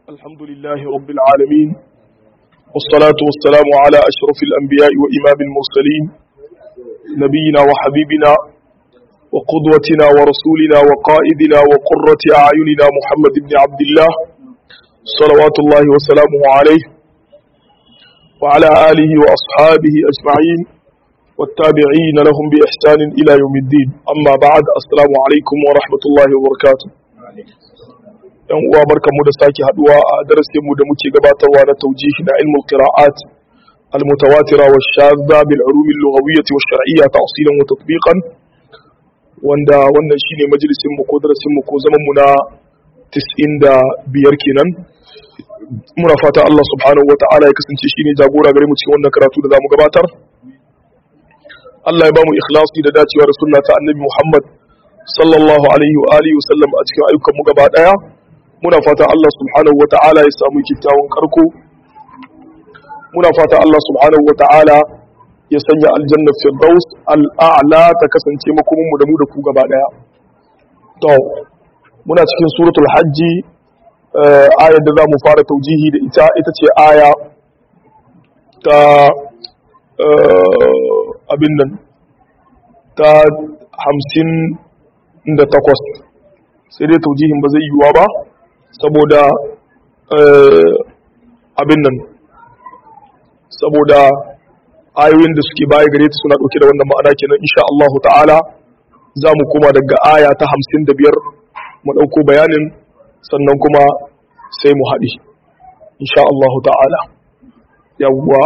الحمد لله رب العالمين والصلاة والسلام على أشرف الأنبياء وإمام المرسلين نبينا وحبيبنا وقدوتنا ورسولنا وقائدنا وقرة أعيننا محمد بن عبد الله صلوات الله وسلامه عليه وعلى آله وأصحابه أجمعين والتابعين لهم بإحسان إلى يوم الدين أما بعد السلام عليكم ورحمة الله وبركاته yan uwa barkamu da sake haduwa a darasin mu da muke gabatarwa na taujihi na ilmul qira'at al mutawatira wa shadda bil ulum al lughawiyyah wa shar'iyyah ta'silan wa tatbiqan wanda wannan shine majalisin mu ko darasin mu ko zaman mu na 95 kenan muna fata Allah subhanahu wa ta'ala ya kasance shine jagora gare mu cikin wannan karatu da zamu gabatar Allah ya bamu ikhlasi da dacewa da sunna ta annabi Muhammad sallallahu alaihi wa alihi wa sallam a cikin ayyukan mu gaba daya muna fata Allah subhanahu wa ta'ala ya samu kyakkyawan karko muna fata Allah subhanahu wa ta'ala ya sanya aljanna firdaus al'a'la ta kasance makomin mu da mu da ku gaba daya to muna cikin suratul hajji ayar da zamu fara taujihi da ita ita ce aya ta abin nan ta hamsin da takwas sai dai taujihin ba zai yiwuwa ba saboda abin nan saboda ayoyin da suke baya gare ta suna ɗauke da wannan ma'ana kenan insha Allah ta'ala za mu koma daga aya ta hamsin da biyar mu ɗauko bayanin sannan kuma sai mu haɗi insha Allah ta'ala yawwa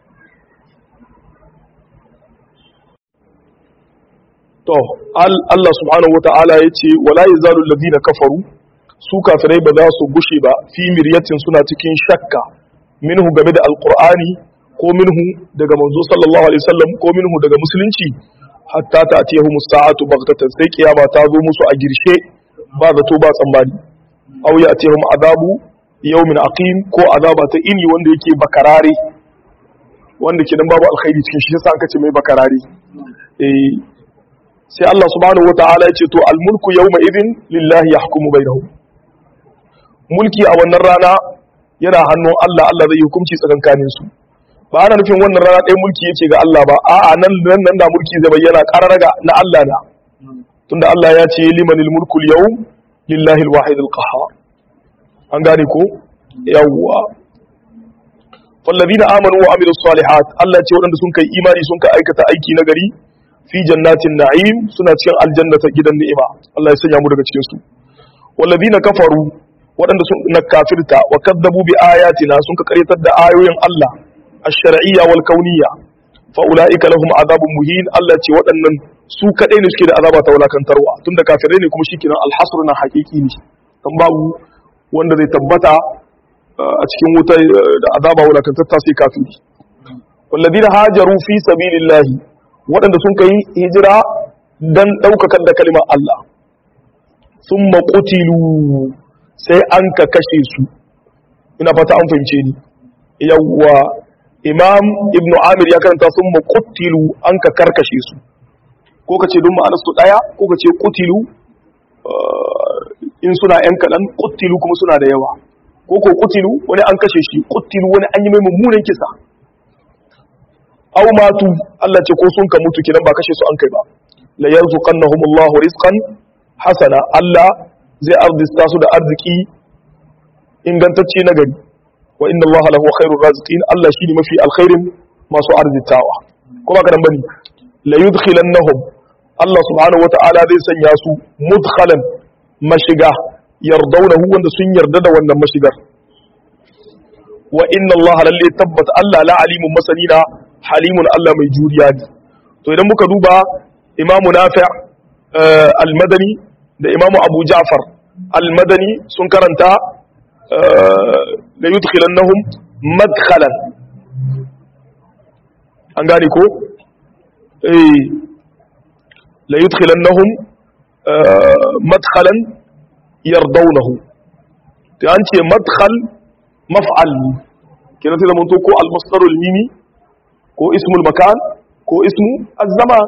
to Allah subhanahu wata'ala ya ce wala yazalu alladhina kafaru su kafirai ba za su gushe ba fi miryatin suna cikin shakka minhu game da alqur'ani ko minhu daga manzo sallallahu alaihi wasallam ko minhu daga musulunci hatta ta'tiyahu musta'atu baghtatan sai kiyama ta zo musu a girshe ba zato ba tsammani aw ya'tihum azabu yawmin aqim ko azaba ta ini wanda yake bakarare wanda kidan babu alkhairi cikin shi yasa aka ce mai bakarare eh sai Allah subhanahu wata'ala ya ce to almulku yawma idhin lillahi yahkumu bainahum mulki a wannan rana yana hannun Allah Allah zai hukunci tsakankanin su ba ana nufin wannan rana ɗaya mulki yake ga Allah ba a'a nan nan nan da mulki zai bayyana qararaga na Allah na tunda Allah ya ce limanil mulku yawm lillahi alwahid alqahhar an gane ko yawwa falladina amanu wa amilus salihat Allah ce waɗanda sun kai imani sun kai aikata aiki na gari fi jannatin na'im suna cikin aljanna ta gidan ni'ima Allah ya sanya mu daga cikin su walladina kafaru waɗanda sun na kafirta wa kadzabu bi ayatina sun ka karyatar da ayoyin Allah ash-shar'iyya wal kauniyya fa ulaika lahum azabun muhin Allah ce waɗannan su kadai ne suke da azaba ta wulakantarwa tunda kafirai ne kuma shikenan al-hasr na haqiqi ne dan babu wanda zai tabbata a cikin wuta da azaba wulakantarta sai kafiri walladina hajaru fi sabilillahi waɗanda sun kai hijira don ɗaukakar da kalimar Allah sun maƙutilu sai an ka kashe su ina fata an fahimce ni yawwa imam ibn amir ya karanta sun maƙutilu an ka karkashe su ko ka ce don ma'anarsu ɗaya ko ka ce ƙutilu in suna ‘yan kaɗan ƙutilu kuma suna da yawa ko ko ƙutilu wani an kashe shi ƙutilu wani an yi mai mummunan kisa aw matu Allah ce ko sun ka mutu kidan ba kashe su an kai ba la yarzuqannahum Allahu rizqan hasana Allah zai arzista su da arziki ingantacce na gari wa inna Allah lahu khairur raziqin Allah shine mafi alkhairin masu arzitawa ko ba kadan bane la yudkhilannahum Allah subhanahu wata'ala zai sanya su mudkhalan mashiga yardawnahu wanda sun yarda da wannan mashigar wa inna Allah lalle tabbata Allah la alimun masanina halimun Allah mai juriya ne to idan muka duba imamu nafi al-madani da imamu abu ja'far al-madani sun karanta la yudkhilannahum madkhalan an gane ko eh la yudkhilannahum madkhalan yardawnahu to an ce madkhal maf'al kenan sai da mun to ko al-masdarul mimi ko ismul makan ko ismu az-zaman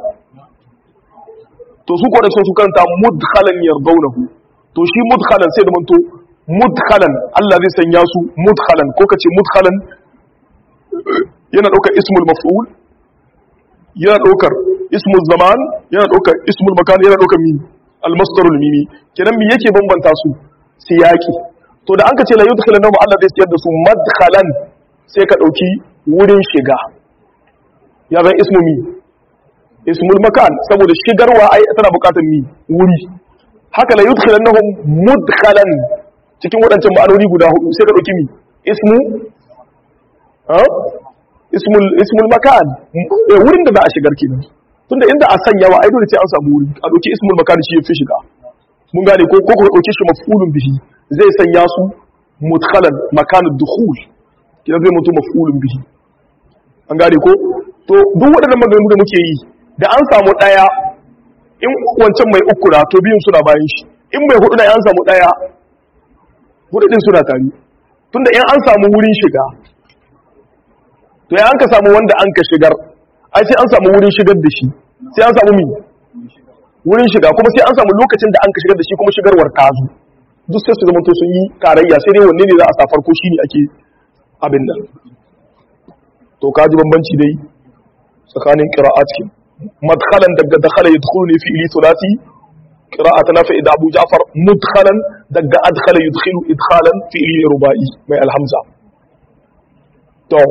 to su ko da su karanta mudkhalan yardawnahu to shi mudkhalan sai da manto mudkhalan Allah zai sanya su mudkhalan ko kace mudkhalan yana daukar ismul maf'ul yana daukar ismul zaman yana daukar ismul makan yana daukar mimi al-masdarul mimi kenan me yake bambanta su siyaki to da an ka ce la yudkhilanahum Allah zai siyar da su madkhalan sai ka dauki wurin shiga ya zan ismu mi ismul makan saboda shigarwa ai tana bukatar mi wuri haka la yudkhilannahum mudkhalan cikin waɗancan ma'anoni guda hudu sai ka dauki mi ismu ha ismul ismul makan eh wurin da za a shigar kenan tunda inda a sanya wa ai dole sai an samu wuri a dauki ismul makan shi yafi shiga mun gane ko ko dauke shi maf'ulun bihi zai sanya su mudkhalan makanud dukhul kina zai mutu maf'ulun bihi an gane ko to duk waɗannan maganganu da muke yi da an samu ɗaya in wancan mai uku na to biyun suna bayan shi in mai hudu na an samu ɗaya hudu ɗin suna tare tunda in an samu wurin shiga to ya an ka samu wanda an ka shigar ai sai an samu wurin shigar da shi sai an samu mi wurin shiga kuma sai an samu lokacin da an ka shigar da shi kuma shigarwar ta zo duk sai su zama to sun yi tarayya sai dai wanne ne za a sa farko shine ake abin nan to kaji bambanci dai tsakanin qira'at kin madkhalan daga dakhala yadkhulu ne fi'li thulathi qira'at nafi da Abu Ja'far mudkhalan daga adkhala yudkhilu idkhalan fi'li ruba'i mai alhamza to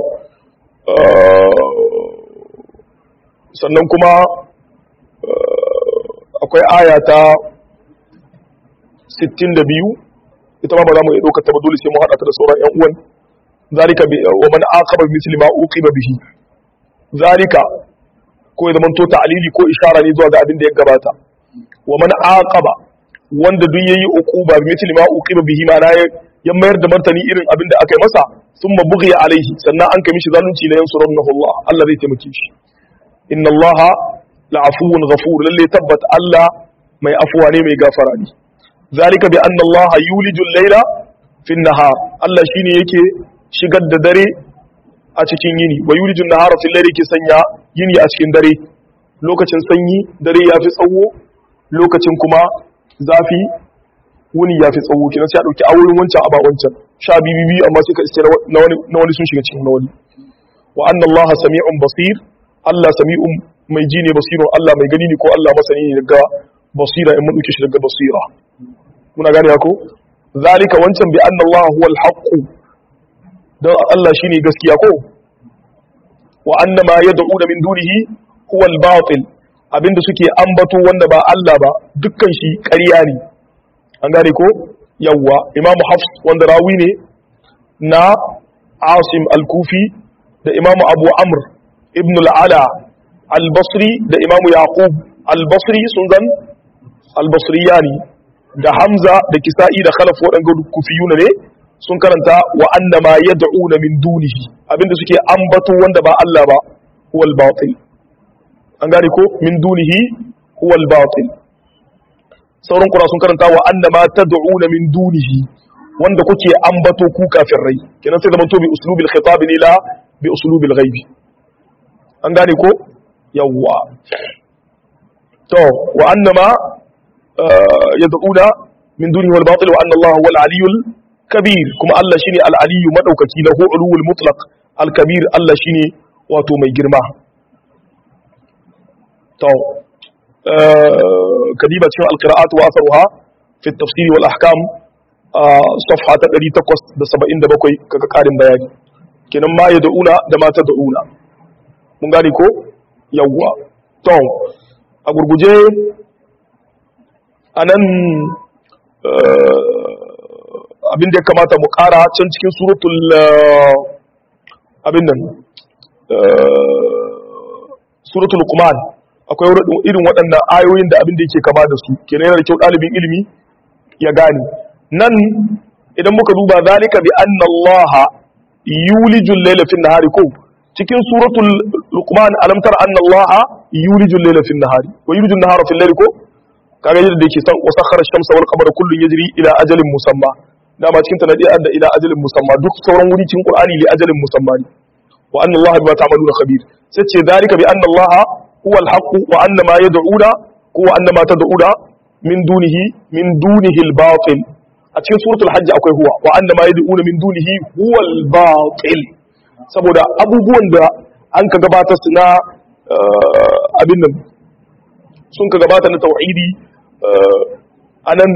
sannan kuma akwai aya ta 62 ita ma ba za mu iya ɗaukar ta ba dole sai mu haɗa ta da sauran 'yan uwan zalika wa man aqaba bi misli ma uqiba bihi zalika ko ya zamanto ta'lili ko ishara ne zuwa ga abin da ya gabata wa man aqaba wanda duk yayi uquba bi misli ma uqiba bihi ma ya mayar da martani irin abin da aka yi masa thumma bughiya alaihi sannan an kai mishi zalunci la yansurunahu Allah Allah zai taimake shi inna Allah la'afuwun ghafur lalle tabbat Allah mai afuwa ne mai gafara ne zalika bi anna Allah yulijul layla fi nahar Allah shine yake shigar da dare a cikin yini wa yulijun nahara fil layli ke sanya yini a cikin dare lokacin sanyi dare ya fi tsawo lokacin kuma zafi wuni ya fi tsawo kenan sai a dauki awurin wancan aba wancan sha bibi amma sai ka iske na wani na wani sun shiga cikin na wani wa anna allaha sami'un basir Allah sami'un mai ji ne basirun Allah mai gani ne ko Allah masani ne daga basira in mun dauke shi daga basira muna gane ko zalika wancan bi anna allaha huwal haqq don Allah shine gaskiya ko wa annama yad'una min dunihi huwa al-batil abinda suke ambato wanda ba Allah ba dukkan shi ƙarya ne an gane ko yawwa imamu hafs wanda rawi ne na asim al-kufi da imamu abu amr ibn al-ala al-basri da imamu yaqub al-basri sun zan al-basriyani da hamza da kisa'i da khalaf waɗanda kufiyuna ne sun karanta wa annama yad'una min dunihi abinda suke ambato wanda ba Allah ba huwal batil an gane ko min dunihi huwal batil sauran kura sun karanta wa annama tad'una min dunihi wanda kuke ambato ku kafin rai kenan sai zamanto bi uslubil khitab ne la bi uslubil ghaib an gane ko yawwa to wa annama yad'una min dunihi wal batil wa anna Allah huwal aliyyul kabir kuma Allah shine al-aliyu madaukaki lahu ulul mutlaq al-kabir Allah shine wato mai girma to kadiba cikin al-qira'at wa asaruha fi at-tafsir wal ahkam safha ta 877 kaga karin bayani kenan ma yad'una da ma tad'una mun gane ko yawwa to a gurguje anan abin da ya kamata mu kara can cikin suratul abin nan suratul luqman akwai irin waɗannan ayoyin da abin da yake kama da su kenan yana da kyau ɗalibin ilimi ya gane nan idan muka duba zalika bi anna allaha yulijul layla fin nahari ko cikin suratul luqman alam tara anna allaha yulijul layla fin nahari wa yulijul nahara fil layli ko kaga yadda yake san wa sakhara ash-shamsa wal qamara kullun yajri ila ajalin musamma dama cikin tanadiya da ila ajalin musamma duk sauran wuri cikin qur'ani li ajalin musamma ne wa anna allaha bima ta'maluna khabir sai ce dalika bi anna allaha huwa al-haqq wa anna ma yad'una ko wa anna ma tad'una min dunihi min dunihi al-batil a cikin suratul hajj akwai huwa wa anna ma yad'una min dunihi huwal batil saboda abubuwan da an ka gabata su na abin nan sun ka gabata na tauhidi anan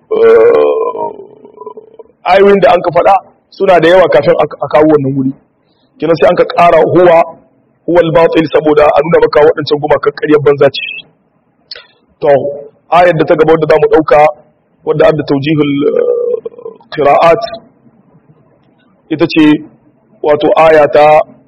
ayoyin da an ka faɗa suna da yawa kafin a kawo wannan wuri kina sai an ka ƙara huwa huwal batil saboda a nuna maka waɗancan gumakan ƙaryar banza ce to ayar da ta gaba wadda zamu ɗauka wadda adda taujihul qira'at ita ce wato aya ta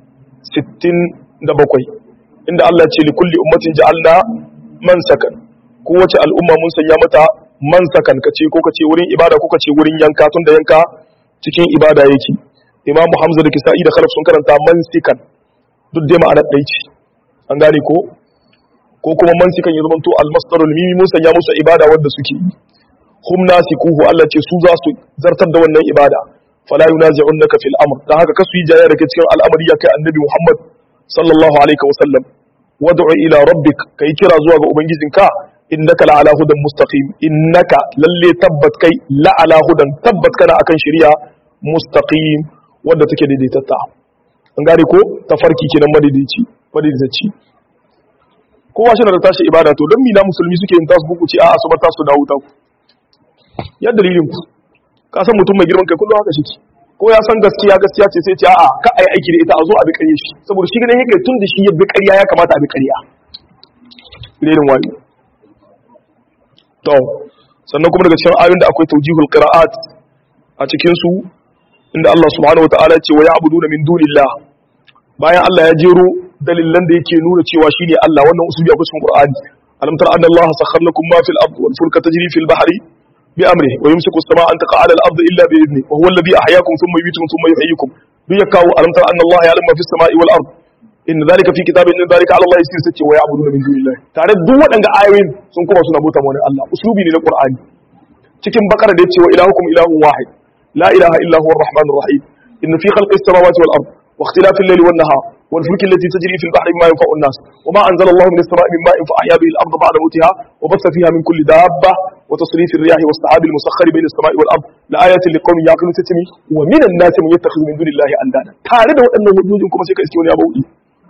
67 inda Allah ce li kulli ummatin ja'alna mansakan kowace al'umma mun sanya mata mansakan kace ko kace wurin ibada ko kace wurin yanka tun da yanka cikin ibada yake imamu hamza da kisa'i da khalaf sun karanta mansikan duk dai ma'anar ɗai ce an gane ko ko kuma mansikan ya zamanto almasdarul mimi mun sanya musu ibada wanda suke yi hum nasikuhu Allah ce su za su zartar da wannan ibada fala yunazi'unka fil amr dan haka kasu yi jayya daga cikin al'amari ya kai annabi Muhammad sallallahu alaihi wa sallam wad'u ila rabbik kai kira zuwa ga ubangijinka innaka la ala hudan mustaqim innaka lalle tabbat kai la ala hudan tabbat kana akan shari'a mustaqim wanda take daidaitatta an gane ko tafarki kenan madaidaici madaidaici kowa shi da tashi ibada to don mina musulmi suke yin tasu buku ce a'a su bar tasu dawo ta ku ya dalilin ku ka san mutum mai girman kai kullum haka shi ko ya san gaskiya gaskiya ce sai ce a'a ka ai aiki da ita a zo a bi ƙarya shi saboda shi ganin yake tun da shi ya bi ƙarya ya kamata a bi ƙarya irin wayo to sannan kuma daga cikin ayoyin da akwai tawjihul qira'at a cikin su inda Allah subhanahu wataala ya ce wa ya'buduna min dunillah bayan Allah ya jero dalilan da yake nuna cewa shine Allah wannan usuli akwai cikin Qur'ani alam tara anna Allah sakhkhara lakum ma fil ardi wal fulka tajri fil bahri bi amrihi wa yumsiku as-samaa an taqa 'ala al-ardi illa bi idnihi wa huwa alladhi ahyaakum thumma yumeetukum thumma yuhyikum duk ya kawo alam tara anna Allah ya'lamu ma fis samaa'i wal ardi inna dhalika fi kitabin inna dhalika 'ala Allah yasir sace wa ya'buduna min dunillah tare duk waɗanda ayoyin sun kuma suna bauta wani Allah uslubi ne na Qur'ani cikin bakara da yace wa ilahukum ilahun wahid la ilaha illa huwa ar-rahmanur rahim inna fi khalqis samawati wal ardi واختلاف الليل والنهار والفلك التي تجري في البحر بما ينفع الناس وما أنزل الله من السماء من ماء فأحيا به الأرض بعد موتها وبث فيها من كل دابة وتصريف الرياح والسحاب المسخر بين السماء والأرض لآيات لقوم يعقلون تتمي ومن الناس من يتخذ من دون الله أندادا تارد وأن وجود كما سيكا اسكيون يا بودي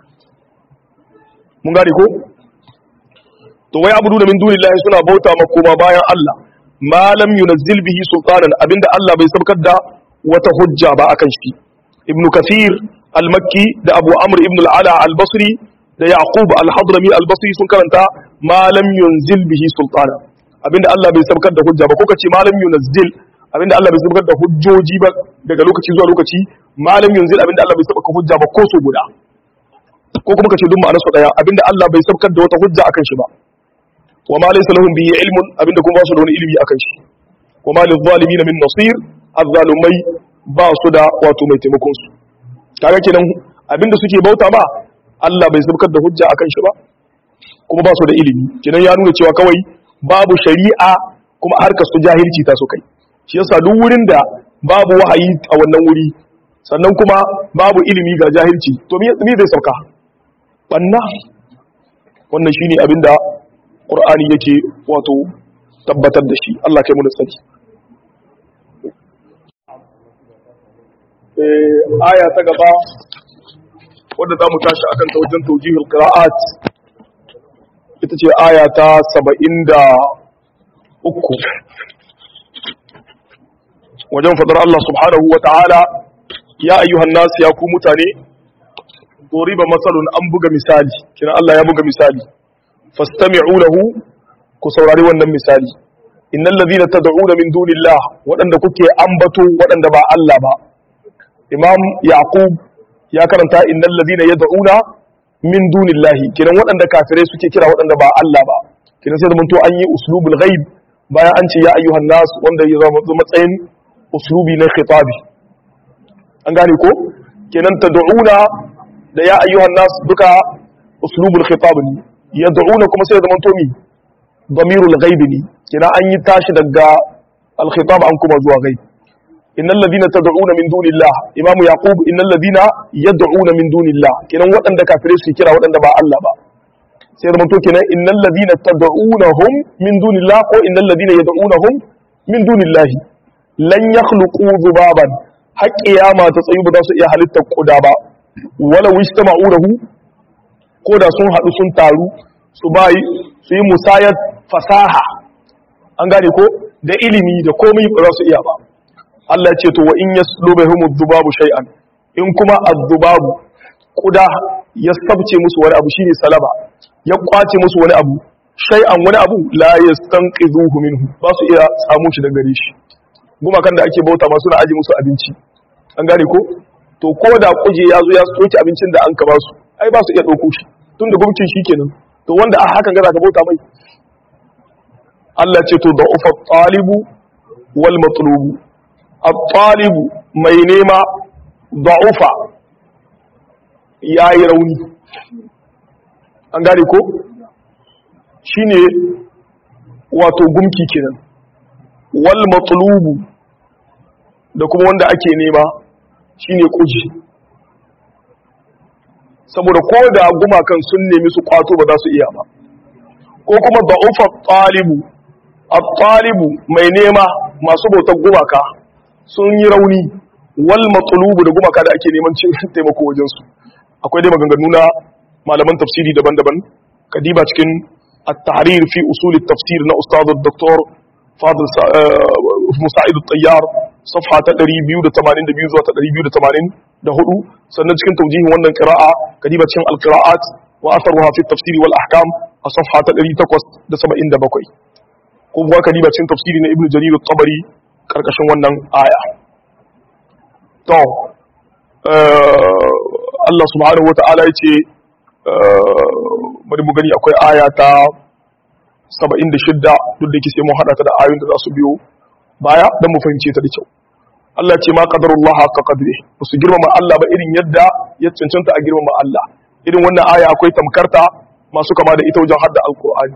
mun gane ko to wai abudu da min dunillahi suna bauta makoma bayan Allah ma lam yunazzil bihi sultanan abinda Allah bai sabkar da wata hujja ba akan shi ibnu kathir al-makki da abu amr ibn al-ala al-basri da yaqub al-hadrami al-basri sun karanta ma lam yunzil bihi sultana abinda Allah bai sabkar da hujja ba ko kace ma lam yunazzil abinda Allah bai sabkar da hujjoji ba daga lokaci zuwa lokaci ma lam yunzil abinda Allah bai sabkar hujja ba ko so guda ko kuma kace duk ma'anar su daya abinda Allah bai sabkar da wata hujja akan shi ba wa ma laysa lahum bihi ilmun abinda kuma ba su da wani ilimi akan shi wa ma lil zalimin min nasir azzalumai ba su da wato mai taimakon su kaga kenan abinda suke bauta ba Allah bai sabkar da hujja akan shi ba kuma ba su da ilimi kenan ya nuna cewa kawai babu shari'a kuma harkar su jahilci ta su kai shi yasa duk wurin da babu wahayi a wannan wuri sannan kuma babu ilimi ga jahilci to me zai sauka banna wannan shine abinda Qur'ani yake wato tabbatar da shi Allah kai mu da sani aya ta gaba wadda za mu tashi akan ta wajen taujihul qira'at ita ce aya ta saba'in da uku wajen fadar Allah subhanahu wa ta'ala ya ayyuhan nasu ya ku mutane doriba matsalun an buga misali kina Allah ya buga misali fastami'u lahu ku saurari wannan misali innal ladhina tad'una min dunillah waɗanda kuke ambato waɗanda ba Allah ba imam yaqub ya karanta innal ladhina yad'una min dunillahi kiran waɗanda kafirai suke kira waɗanda ba Allah ba kiran sai zamanto an yi uslubul ghaib bayan an ce ya ayyuhan nas wanda ya zama matsayin uslubi na khitabi an gane ko kenan tad'una da ya ayyuhan nas duka uslubul khitab ne yad'una kuma sai zamanto mi damirul ghaib ne kiran an yi tashi daga al khitab an kuma zuwa ghaib innal ladina tad'una min dunillah imam yaqub innal ladina yad'una min dunillah kenan waɗanda kafirai su kira waɗanda ba Allah ba sai da to kenan innal ladina tad'unahum min dunillah ko innal ladina yad'unahum min dunillah lan yakhluqu dhubaban har kiyama ta tsayu ba za su iya halittar kuda ba wala wistama'u lahu ko da sun haɗu sun taru su bayi su yi musayar fasaha an gane ko da ilimi da komai ba za su iya ba Allah ce to wa in yaslubahum dhubabu shay'an in kuma adh-dhubabu kuda ya sabce musu wani abu shine salaba ya kwace musu wani abu shay'an wani abu la yastanqidhuhu minhu ba su iya samu shi daga gare shi gumakan da ake bauta ma suna aje musu abinci an gane ko to ko da kuje ya zo ya soke abincin da an ka ba su ai ba su iya ɗauko shi tun da gumcin shi kenan to wanda a hakan gaza ka bauta mai Allah ce to da ufa talibu wal matlubu at-talibu mai nema da'ufa yayi rauni an gane ko shine wato gumki kenan wal matlubu da kuma wanda ake nema shine kuji saboda ko da gumakan sun nemi su kwato ba za su iya ba ko kuma da'ufa talibu at-talibu mai nema masu bautar gumaka sun yi rauni wal matlubu da gumaka da ake neman taimako wajen su akwai dai maganganu na malaman tafsiri daban-daban kadiba cikin at-tahrir fi usul at-tafsir na ustad dr fadil musa'id at-tayyar safha ta 282 zuwa ta 284 sannan cikin taujihin wannan qira'a kadiba cikin al-qira'at wa atharuha fi at-tafsir wal ahkam a safha ta 877 ko kuma kadiba cikin tafsiri na ibnu jarir at-tabari karkashin wannan aya to Allah subhanahu wata'ala yace bari mu gani akwai aya ta 76 duk da yake sai mun hada ta da ayoyin da za su biyo baya dan mu fahimce ta da kyau Allah ce ma qadarullah haqqa qadri ba su girmama Allah ba irin yadda ya cancanta a girmama Allah irin wannan aya akwai tamkarta masu kama da ita wajen hadda alqur'ani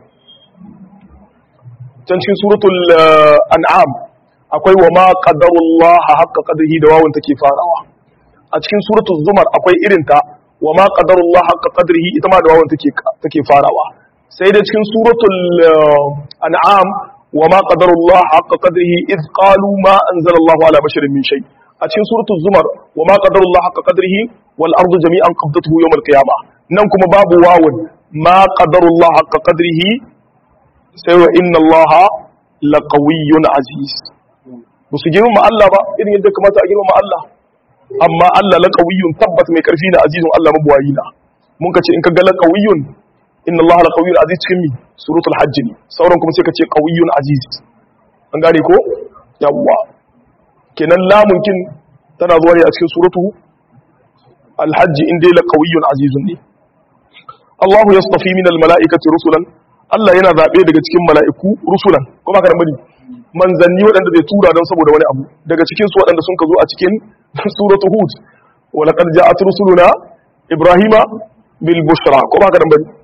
can cikin suratul an'am akwai wa ma qadarullah haqqa qadrihi da wawun take farawa a cikin suratul zumar akwai irin ta wa ma qadarullah haqqa qadrihi ita ma da wawun take take farawa sai da cikin suratul an'am wa ma qadarullah haqqa qadrihi id qalu ma anzalallahu ala basharin min shay a cikin suratul zumar wa ma qadarullah haqqa qadrihi wal ardu jami'an qabdatuhu yawm al qiyamah nan kuma babu wawun ma qadarullah haqqa qadrihi sai wa inna allaha laqawiyyun aziz ba su girmama Allah ba irin yadda kamata a girmama Allah amma Allah laqawiyyun tabbas mai karfi na azizun Allah mabuwayi na mun ka ce in ka ga laqawiyyun inna Allah laqawiyyun aziz cikin mi suratul hajj ne sauran kuma sai ka ce qawiyyun aziz an gane ko yawwa kenan lamun kin tana zuwa ne a cikin suratu al-hajj in dai laqawiyyun azizun ne Allah yastafi min al-mala'ikati rusulan Allah yana zabe daga cikin mala'iku rusulan kuma ka bari manzanni waɗanda zai tura don saboda wani abu daga cikin su waɗanda sun ka zo a cikin suratu hud wa laqad ja'at rusuluna ibrahima bil bushra ko ba ka dan bari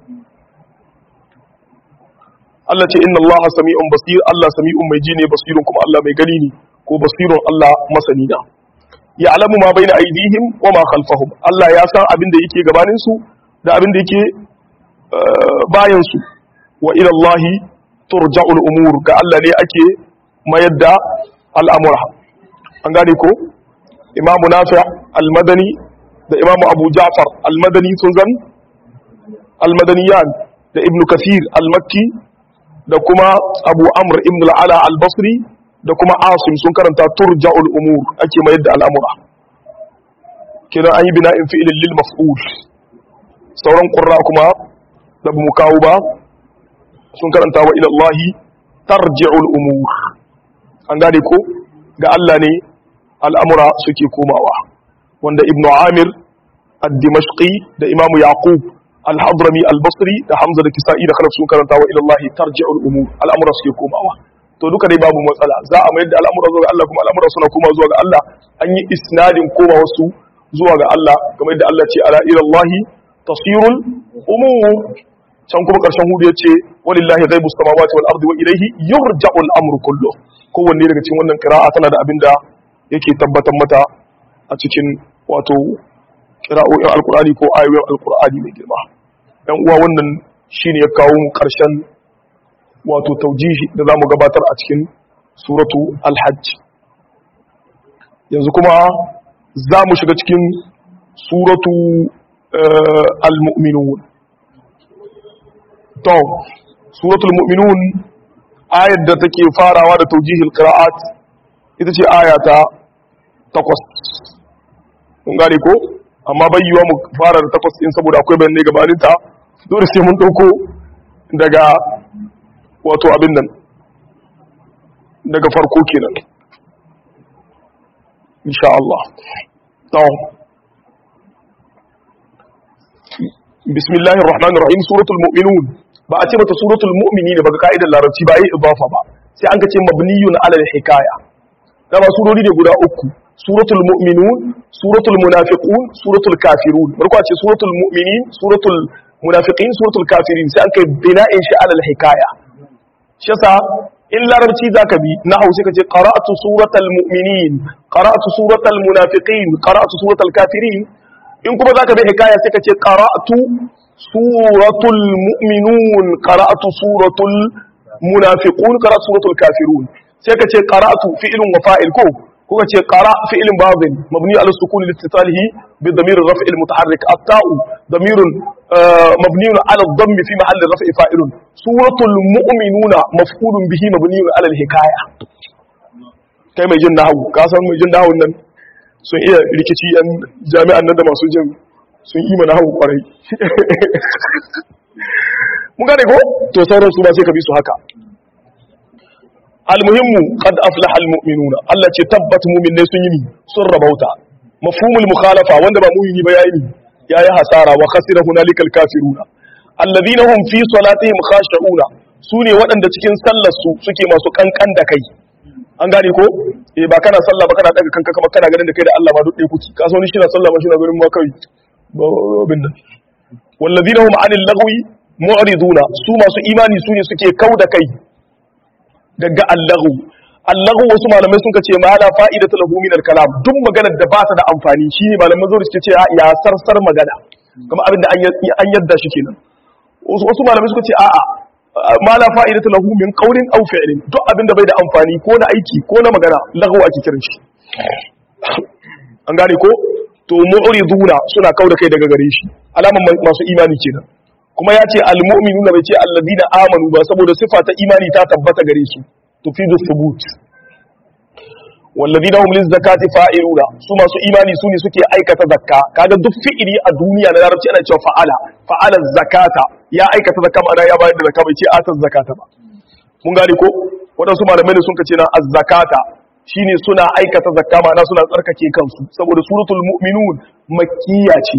Allah ce inna Allah sami'un basir Allah sami'un mai ji ne basirun kuma Allah mai gani ne ko basirun Allah masani na ya'lamu ma baina aydihim wa ma khalfahum Allah ya san abin da yake gabanin su da abin da yake bayan su wa ila Allah turja'ul umur ga Allah ne ake mayar da al'amura an gane ko imamu nafi al-madani da imamu abu ja'far al-madani sun zan al-madaniyan da ibnu kathir al-makki da kuma abu amr ibn al'ala al-basri da kuma asim sun karanta turja'ul umur ake mayar da al'amura kira an yi bina'in fi'ilin lil maf'ul sauran qurra kuma da mu kawo ba sun karanta wa ila Allah tarji'ul umur an gane ko ga Allah ne al'amura suke komawa wanda ibnu amir ad-dimashqi da imamu yaqub al-hadrami al-basri da hamza da kisa'i da khalaf sun karanta wa ilallahi tarji'ul umur al'amura suke komawa to duka dai babu matsala za a mayar da al'amura zuwa ga Allah kuma al'amura suna koma zuwa ga Allah an yi isnadin koma wasu zuwa ga Allah kamar yadda Allah ce ala ilallahi tasirul umur can kuma karshen hudu ya ce walillahi ghaibus samawati wal ardi wa ilayhi yurja'ul amru kullu kowanne daga cikin wannan qira'a tana da abinda yake tabbatar mata a cikin wato qira'o'in alqur'ani ko ayoyin alqur'ani mai girma dan uwa wannan shine ya kawo mu karshen wato taujihi da zamu gabatar a cikin suratu al-hajj yanzu kuma za mu shiga cikin suratu al-mu'minun to suratul mu'minun ayar da take farawa da taujihil qira'at ita ce aya ta takwas mun gane ko amma bai yiwa mu fara da takwas din saboda akwai bayanai gabanin ta dole sai mun dauko daga wato abin nan daga farko kenan insha Allah to bismillahir rahmanir rahim suratul mu'minun ba a ce mata suratul mu'minin ba ga ka'idar larabci ba yi idafa ba sai an ka ce mabniyun ala al-hikaya dama surori ne guda uku suratul mu'minun suratul munafiqun suratul kafirun barko a ce suratul mu'minin suratul munafiqin suratul kafirin sai an kai bina'in shi ala al-hikaya shi yasa in larabci zaka bi na hausa kace qara'tu suratal mu'minin qara'tu suratal munafiqin qara'tu suratal kafirin in kuma zaka bi hikaya sai kace qara'tu suratul mu'minun qara'tu suratul munafiqun qara'tu suratul kafirun sai kace qara'tu fi'lun wa fa'il ko kuka ce qara fi'lun madin mabni ala sukun litisalihi bi damir ar-raf' al-mutaharrik at-ta'u damirun mabni ala ad-damm fi mahall raf' fa'ilun suratul mu'minuna maf'ulun bihi mabni ala al-hikaya kai mai jin nahwu ka san mai jin nahwu nan sun iya rikici yan jami'an nan da masu jin sun yi mana hau kwarai mun gane ko to sauran su ba sai ka bi su haka almuhimmu qad aflaha almu'minuna Allah ce tabbat mu'minai sun yi ni sun rabauta mafhumul mukhalafa wanda ba mu'mini ba yayi ni yayi hasara wa khasira hunalikal kafiruna alladhina hum fi salatihim khashi'una sune waɗanda cikin sallar su suke masu kankan da kai an gane ko eh ba kana sallah ba kana daga kanka kamar kana ganin da kai da Allah ba duk ɗaya kuki ka sauni shi na sallah ba shi na gurin ma kai babin nan wallazina hum anil lagwi mu'riduna su masu imani su ne suke kauda kai daga allahu allahu wasu malamai sun ce ma la fa'idatu lahu min al-kalam duk maganar da ba ta da amfani shine malaman zuwa suke ce ya sarsar magana kuma abinda an yadda shi kenan wasu malamai suka ce a'a ma la fa'idatu lahu min qawlin aw fi'lin duk abinda bai da amfani ko na aiki ko na magana lahu ake kiran shi an gane ko to mu'riduna suna kauda kai daga gare shi alaman masu imani kenan kuma ya ce almu'minuna bai ce alladina amanu ba saboda sifa ta imani ta tabbata gare su tufidu thubut walladina hum lizakati fa'iluna su masu imani su ne suke aikata zakka kaga duk fi'ili a duniya na larabci ana cewa fa'ala fa'ala zakata ya aikata zakka ma'ana ya bayar da zakka bai ce atas zakata ba mun gane ko wadansu malamai ne sun ce na az-zakata shine suna aikata zakka ma'ana suna tsarkake kansu saboda suratul mu'minun makkiya ce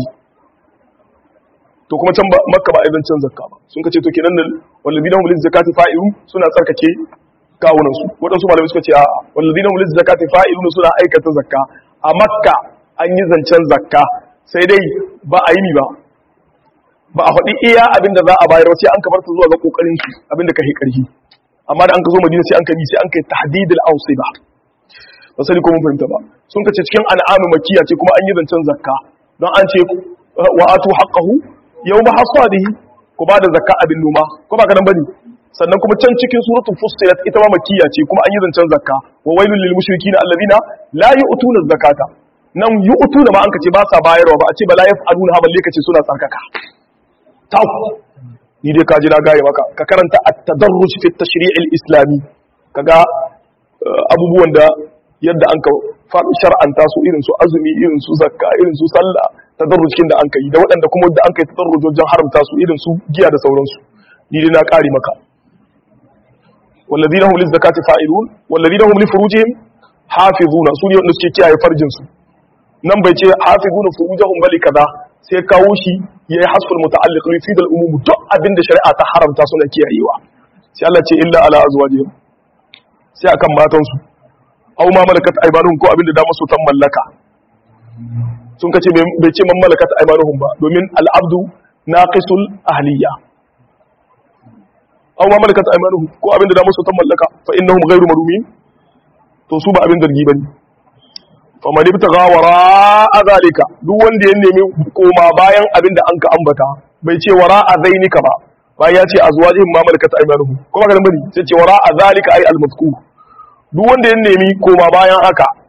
to kuma can makka ba aidan can zakka ba sun kace to kenan nan walladina hum lizakati fa'ilun suna tsarkake kawunan su wadansu malamai suka ce a walladina hum lizakati fa'ilun suna aikata zakka a makka an yi zancen zakka sai dai ba a yi ni ba ba a faɗi iya abin da za a bayar sai an kamar ta zuwa ga kokarin su abin da ka hi karhi amma da an ka zo madina sai an ka bi sai an kai tahdidul awsiba ba sani ko mun fahimta ba sun kace cikin an'amu makiya ce kuma an yi zancen zakka don an ce wa atu haqqahu yawma hasadihi ku ba da zakka abin noma ko ba kadan bane sannan kuma can cikin suratul fussilat ita ma makiya ce kuma an yi zancen zakka wa wailul lil mushrikeena alladhina la yu'tuna zakata nan yu'tuna ma an kace ba sa bayarwa ba a ce ba la yaf'aluna balle kace suna tsarkaka taw ni dai ka ji na gaya maka ka karanta at-tadarruj fi at-tashri' al-islami kaga abubuwan da yadda an ka shar'anta su irin su azumi irin su zakka irin su sallah tadarrujin da an kai da waɗanda kuma da an kai tadarruj wajen haramta su irin su giya da sauransu ni dai na kare maka walladina hum lizakati fa'ilun walladina hum li furujihim hafizuna su ne wanda suke kiyaye farjin su nan bai ce hafizuna furujahum bali kaza sai kawo shi yayi hasful muta'alliq li fidal umum duk abin da shari'a ta haramta suna kiyayewa sai Allah ce illa ala azwajihim sai akan matansu aw ma malakat aymanuhum ko abinda da masu tan mallaka sun kace bai ce man malakat aymanuhum ba domin al-abdu naqisul ahliya aw ma malakat aymanuhum ko abinda da masu tan mallaka fa innahum ghayru marumin to su ba abin zargi bane fa man ibtaga wara zalika duk wanda ya nemi koma bayan abinda an ka ambata bai ce wara zainika ba bayan ya ce azwajihim ma malakat aymanuhum ko ba ga bane sai ce wara zalika ay al-mazkur duk wanda ya nemi koma bayan haka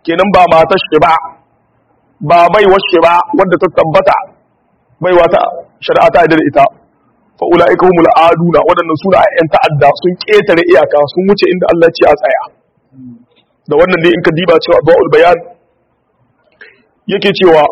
kenan ba matar shi ba ba bai washe ba wanda ta tabbata bai wata shari'a ta da ita fa ulaika humul aduna wadannan suna ayyan ta'adda sun ketare iyaka sun wuce inda Allah ya ce a tsaya da wannan ne in ka diba cewa ba'ul bayan yake cewa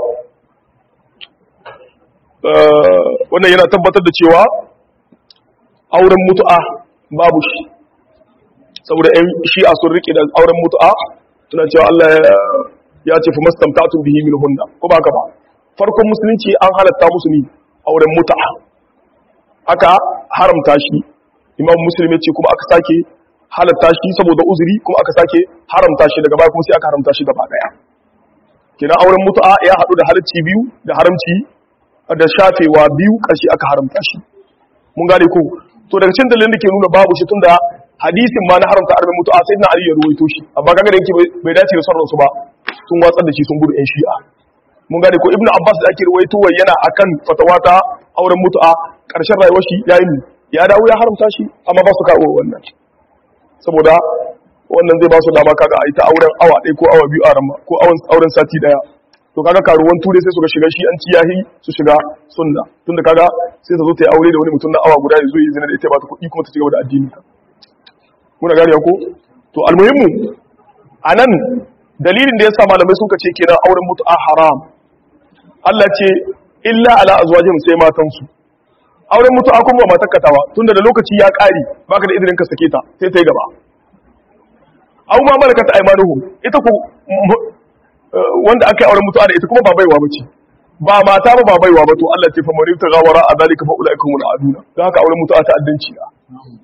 wannan yana tabbatar da cewa auren mutu'a babu shi saboda ‘yan shi'a sun rike da auren mutu'a suna cewa Allah ya ce fi mastamtatun bihi min hunna ko ba ka ba farkon musulunci an halatta musu ne auren mutu'a aka haramta shi imam musulmi ce kuma aka sake halatta shi saboda uzuri kuma aka sake haramta shi daga baya kuma sai aka haramta shi gaba daya kenan auren mutu'a ya haɗu da halacci biyu da haramci da shafewa biyu ƙarshe aka haramta shi mun gane ko to daga cikin dalilin da ke nuna babu shi tunda hadisin ma na haramta arabin mutu'a sai na ali ya ruwaito shi amma kaga da yake bai dace da sauransu ba sun watsar da shi sun gudu yan shi'a mun gane ko ibnu abbas da ake ruwaito wai yana akan fatawa ta auren mutu'a ƙarshen rayuwar shi ya yi ya dawo ya haramta shi amma ba su kawo wannan saboda wannan zai ba su dama kaga a yi ta auren awa ɗaya ko awa biyu a ramma ko auren sati ɗaya to kaga karuwan ture sai su ga shiga shi an ci yahi su shiga sunna tunda kaga sai ta zo ta yi aure da wani mutum na awa guda ya zo yi zina da ita ba ta kuɗi kuma ta cigaba da addini muna gane ko to almuhimmu anan dalilin da yasa malamai sun ce kenan auren mutu'a haram Allah ce illa ala azwajihim sai matan su auren mutu'a kuma ba matar katawa tunda da lokaci ya ƙare baka da izinin ka sake ta sai ta yi gaba aw ma malakat aymanuhum ita ku wanda aka yi auren mutuwa da ita kuma ba baiwa bace ba mata ba ba baiwa ba to Allah ce fa marita gawara a zalika fa ulaika humul aduna dan haka auren mutuwa ta addanci na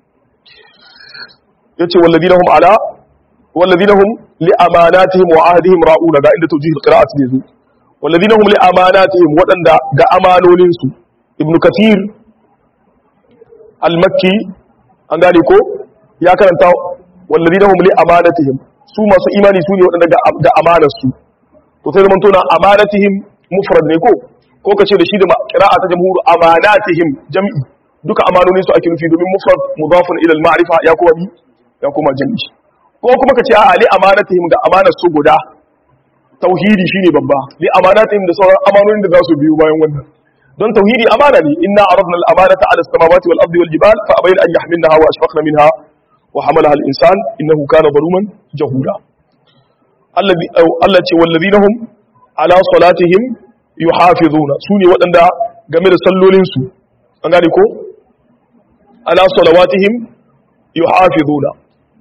yace walladina hum ala walladina hum li amanatihim wa ahdihim ra'una ga inda tawjih alqira'at ne zu walladina hum li amanatihim wadanda ga amanonin su ibn kathir al-makki an gane ko ya karanta walladina hum li amanatihim su masu imani su ne wadanda ga amanar su to sai zaman tona amanatihim mufrad ne ko ko kace da shi da qira'a ta jamhur amanatihim jam'i duka amanonin su ake nufi domin mufrad mudafun ila al-ma'rifa ya kuma bi ya kuma jam'i ko kuma kace a ali amanatihim da amanar su guda tauhidi shine babba li amanatihim da sauran amanonin da za su biyo bayan wannan don tauhidi amana ne inna aradna al-amanata ala as-samawati wal ardi wal jibal fa abayna an yahmilnaha wa ashfaqna minha wa hamalaha al-insan innahu kana zaluman jahula Allah ce wallazina hum ala salatihim yuhafizuna su ne waɗanda game da sallolinsu an gane ko ala salawatihim yuhafizuna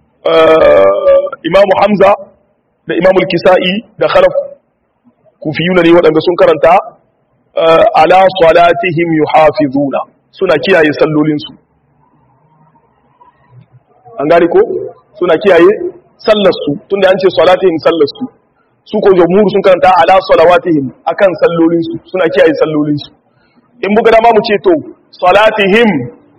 imamu hamza da imamu kisa'i da khalaf kufiyuna ne waɗanda sun karanta ala salatihim yuhafizuna suna kiyaye sallolinsu an gane ko suna kiyaye sallarsu tunda an ce salatihim sallarsu su ko jamhur sun karanta ala salawatihim akan sallolinsu suna kiyaye sallolinsu in buga dama mu ce to salatihim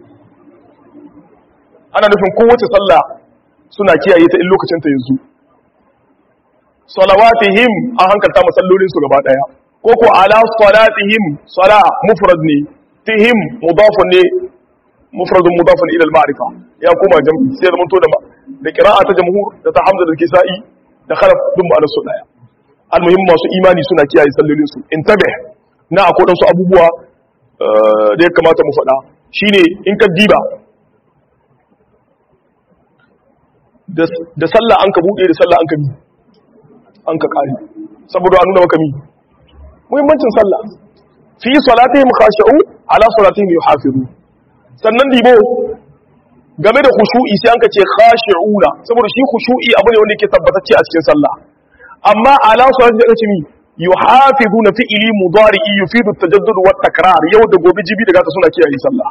ana nufin kowace sallah suna kiyaye ta in lokacin ta yanzu salawatihim an hankalta ma sallolinsu gaba daya ko ko ala salatihim sala mufrad ne tihim mudafun ne mufradun mudafun ila al-ma'rifa ya kuma jam'i sai zaman to da da qira'a ta jamhur da ta hamza da kisa'i da khalaf dun ba su daya almuhim masu imani suna kiyaye sallolin su intabe na akwai dan su abubuwa da ya kamata mu faɗa shine in ka diba da sallah an ka bude da sallah an ka mi an ka kare saboda an nuna maka mi muhimmancin sallah fi salatihim khashi'u ala salatihim yuhafizun sannan dibo game da khushu'i sai an ka ce khashi'una saboda shi khushu'i abu ne wanda yake tabbatacce a cikin sallah amma ala salati da kace mi yuhafizuna fi'li mudari'i yufidu at-tajaddud wa takrar yau da gobe jibi daga ta suna kiyaye sallah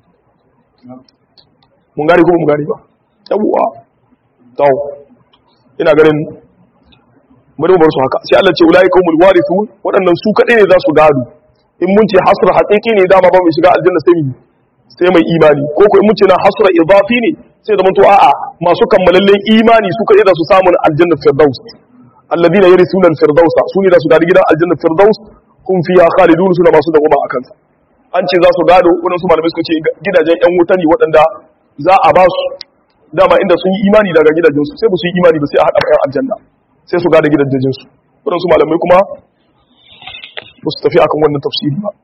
mun gari ko mun gari ba yawwa to ina ganin bari mu bar su haka sai Allah ce ulai qaumul warithun waɗannan su kadai ne za su gado in mun ce hasr haqiqi ne dama ba mu shiga aljanna sai mu sai mai imani ko ko in mun ce na hasra idafi ne sai zaman to a'a masu kammalallen imani su kadai da su samu aljanna firdaus alladina yarisuna alfirdausa su ne da su gadi gidan aljanna firdaus hum fiha khalidun suna masu da goma akan sa an ce za su gado wannan su malamai suka ce gidajen yan wuta ne waɗanda za a ba su dama inda sun yi imani daga gidajensu sai ba su yi imani ba sai a haɗa bayan aljanna sai su gada gidajen su waɗansu malamai kuma ba su tafi akan wannan tafsiri ba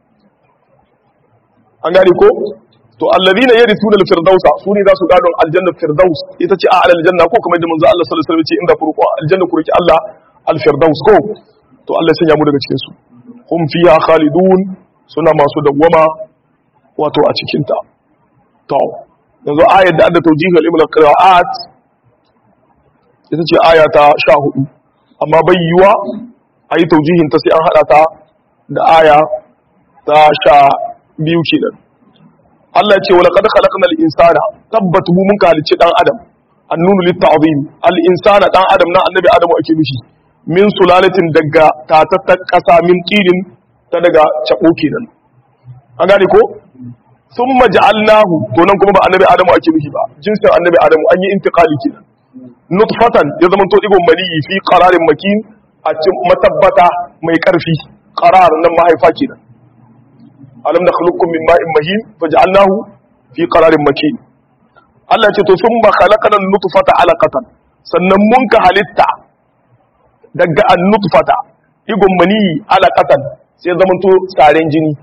an gane ko to allazina yarithuna al-firdausa su ne za su gado aljanna firdaus ita ce a aljanna ko kamar da manzo Allah sallallahu alaihi wasallam ce inda kurku aljanna ku roki Allah al-firdaus ko to Allah ya sanya mu daga cikin su hum fiha khalidun suna masu dawwama wato a cikin ta to yanzu ayar da adda tawjih al-ibn al-qira'at ita ce aya ta 14 amma bai yiwa ayi tawjihin ta sai an hada ta da aya ta 12 kenan Allah ce wa laqad khalaqnal insana tabbat mu mun halicci dan adam annunu litta'zim al insana dan adam na annabi adamu ake nufi min sulalatin daga tatattar kasa min tilin ta daga cabo kenan an gane ko thumma ja'alnahu to nan kuma ba annabi adamu ake nufi ba jinsin annabi adamu an yi intiqali kenan nutfatan ya zama to digon maniyi fi qararin makin a cikin matabbata mai karfi qarar nan mahaifa kenan alam da khuluqukum min ma'in mahin faj'alnahu fi qararin makin Allah ce to sun ba khalaqana nutfata alaqatan sannan mun ka halitta daga an-nutfata igon mani alaqatan sai zaman to tsaren jini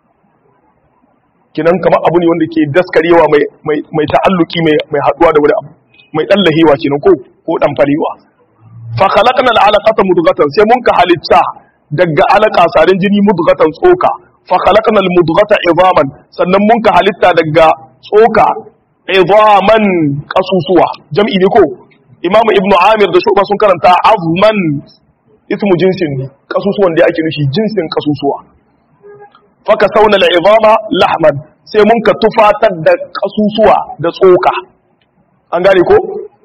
kinan kamar abu ne wanda ke daskarewa mai mai mai ta'alluki mai mai haduwa da wani abu mai dallahewa kenan ko ko dan farewa fa khalaqna al-alaqata mudghatan sai mun ka halitta daga alaka tsaren jini mudghatan tsoka fa khalaqna al-mudghata idaman sannan mun ka halitta daga tsoka idaman kasusuwa jam'i ne ko imamu ibnu amir da shuba sun karanta azman ismu jinsin ne kasusuwan da ake nufi jinsin kasusuwa fa kasawna al-idama lahman sai mun ka tufatar da kasusuwa da tsoka an gane ko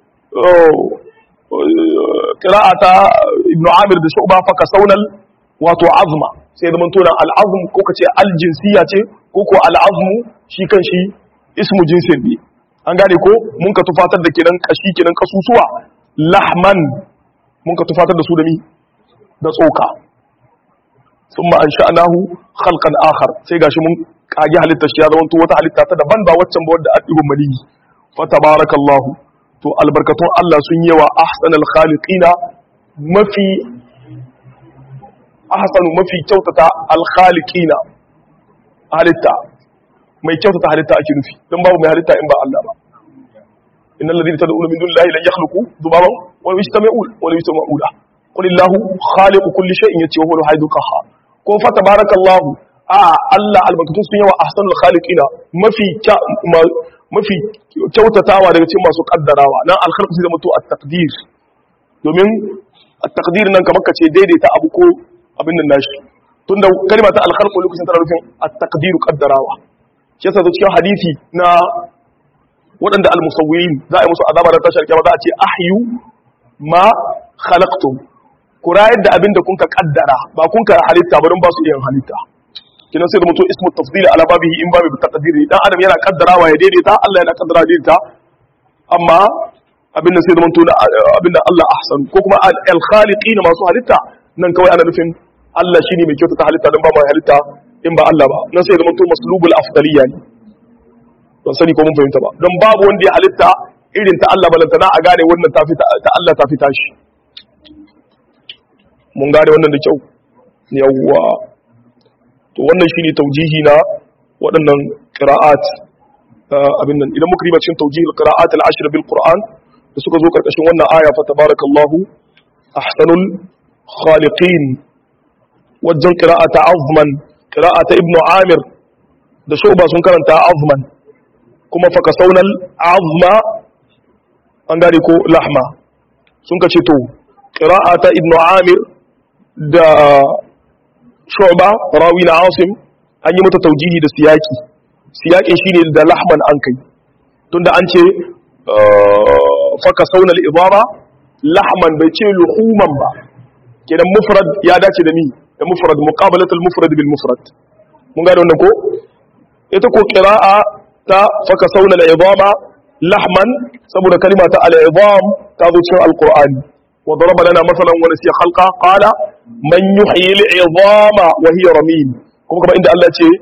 qira'ata ibnu amir da shuba fa kasawna wato azma sai zama tona al'azm ko ka ce aljinsiya ce ko ko al'azmu shi kan shi ismu jinsin ne an gane ko mun ka tufatar da kenan kashi kenan kasusuwa lahman mun ka tufatar da su da mi da tsoka thumma ansha'nahu khalqan akhar sai gashi mun kage halitta shi ya zama to wata halitta ta daban ba waccan ba wadda adibun malihi fa tabarakallahu to albarkatun Allah sun yawa ahsanal khaliqina mafi ahsanu mafi kyautata alkhaliqina halitta mai kyautata halitta ake nufi don babu mai halitta in ba Allah ba innal ladina tad'una min dunillahi lan yakhluqu dhubaban wa yajtami'u wa la yajtami'u la qul illahu khaliqu kulli shay'in yati wa huwa al-hayyul qahhar ko fa tabarakallahu a Allah albarkatun sun yawa ahsanul khaliqina mafi mafi kyautatawa daga cikin masu kaddarawa nan alkhalqu sai da mutu at-taqdir domin at-taqdir nan kamar kace daidaita abu ko abin nan nashi tunda kalma ta alkhalqu lokacin tana nufin at-taqdiru qaddarawa shi yasa cikin hadisi na waɗanda al-musawwirin za a yi musu azaba da tashar kiyama za a ce ahyu ma khalaqtum ku rayar da abin da kun ka kaddara ba kun ka halitta ba don ba su iya halitta kinan sai da mutum ismu tafdili ala babihi in babu taqdiri dan adam yana kaddarawa ya daidaita Allah yana kaddara daidaita amma abin da sai da mutum abin da Allah ahsan ko kuma al-khaliqina masu halitta nan kawai ana nufin Allah shi ne mai kyautata halitta don ba mai halitta in ba Allah ba nan sai zama to maslubul afdaliya ne don sani ko mun fahimta ba don babu wanda ya halitta irin ta Allah balanta na a gane wannan ta fi ta Allah ta fi tashi mun gane wannan da kyau yawwa to wannan shine taujihi na waɗannan qira'at abin nan idan muka riba cikin taujihi qira'at al-ashr bil qur'an da suka zo karkashin wannan aya fa tabarakallahu ahsanul khaliqin wajen ƙira'ata azman ƙira'ata ibnu amir da shuba sun karanta azman kuma faka saunar azma an gane ko lahma sun ka ce to ƙira'ata ibnu amir da shuba rawi na asim an yi mata taujihi da siyaki siyakin shine da lahman an kai tunda an ce faka saunar ibama lahman bai ce luhuman ba kenan mufrad ya dace da ni da mufrad muqabalatul mufrad bil mufrad mun gane wannan ko ita ko qira'a ta faka sauna al-idama lahman saboda kalima ta al-idam ta zo cikin alqur'ani wa daraba lana masalan wa nasiya khalqa qala man yuhyi al-idama wa hiya ramim kuma kuma inda Allah ce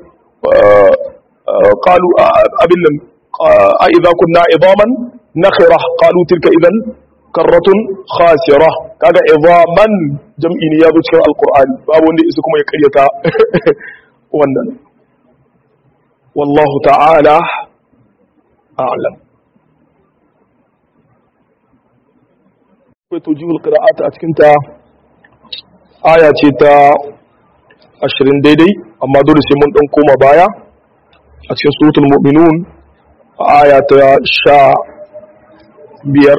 qalu abin nan a idza kunna idaman nakhira qalu tilka idan karratun khasira kaga izaman jam'i ne ya zo cikin alqur'ani babu wanda isa kuma ya karyata wannan wallahu ta'ala a'lam akwai tujihul qira'ata a cikin ta aya ce ta 20 daidai amma dole sai mun dan koma baya a cikin suratul mu'minun aya ta sha biyar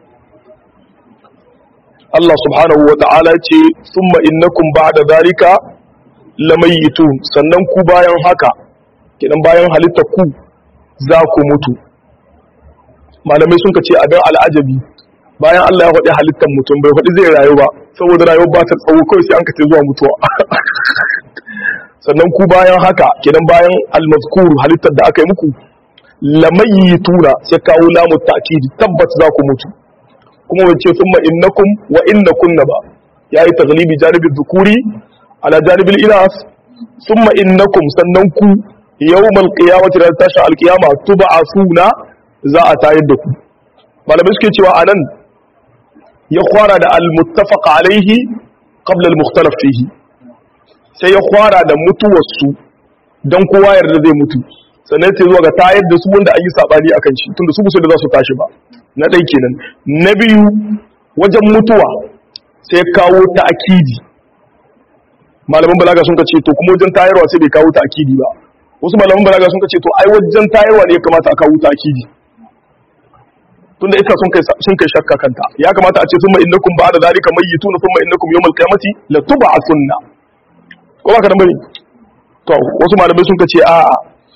Allah subhanahu wa ta'ala ce summa innakum ba'da zalika lamayitun sannan ku bayan haka kidan bayan halitta ku za ku mutu malamai sun ce abin al'ajabi bayan Allah ya faɗi halittar mutum bai faɗi zai rayu ba saboda rayuwar ba ta tsawo kawai sai an kace zuwa mutuwa sannan ku bayan haka kidan bayan al-mazkur halittar da aka yi muku lamayituna sai kawo lamu ta'kidi tabbat za ku mutu kuma wace summa innakum wa innakunna ba yayi taglibi janibin dhukuri ala janibil inas summa innakum sannan ku yawmal qiyamati da tashi alqiyama tub'asuna za a tayar da ku malamai suke cewa anan ya kwara da al-muttafaq alaihi qabla al-mukhtalaf fihi sai ya kwara da mutuwarsu dan kowa yarda zai mutu sannan sai zuwa ga tayar da su wanda an yi sabani akan shi tunda su musu da za su tashi ba na ɗai kenan na biyu wajen mutuwa sai kawo ta akidi malaman balaga sun ce to kuma wajen tayarwa sai bai kawo ta akidi ba wasu malaman balaga sun ce to ai wajen tayarwa ne ya kamata a kawo ta akidi tunda ita sun kai sun kai shakka kanta ya kamata a ce summa innakum ba'da zalika mayyituna summa innakum yawmal qiyamati la tub'athunna ko ba ka da bane to wasu malamai sun ce a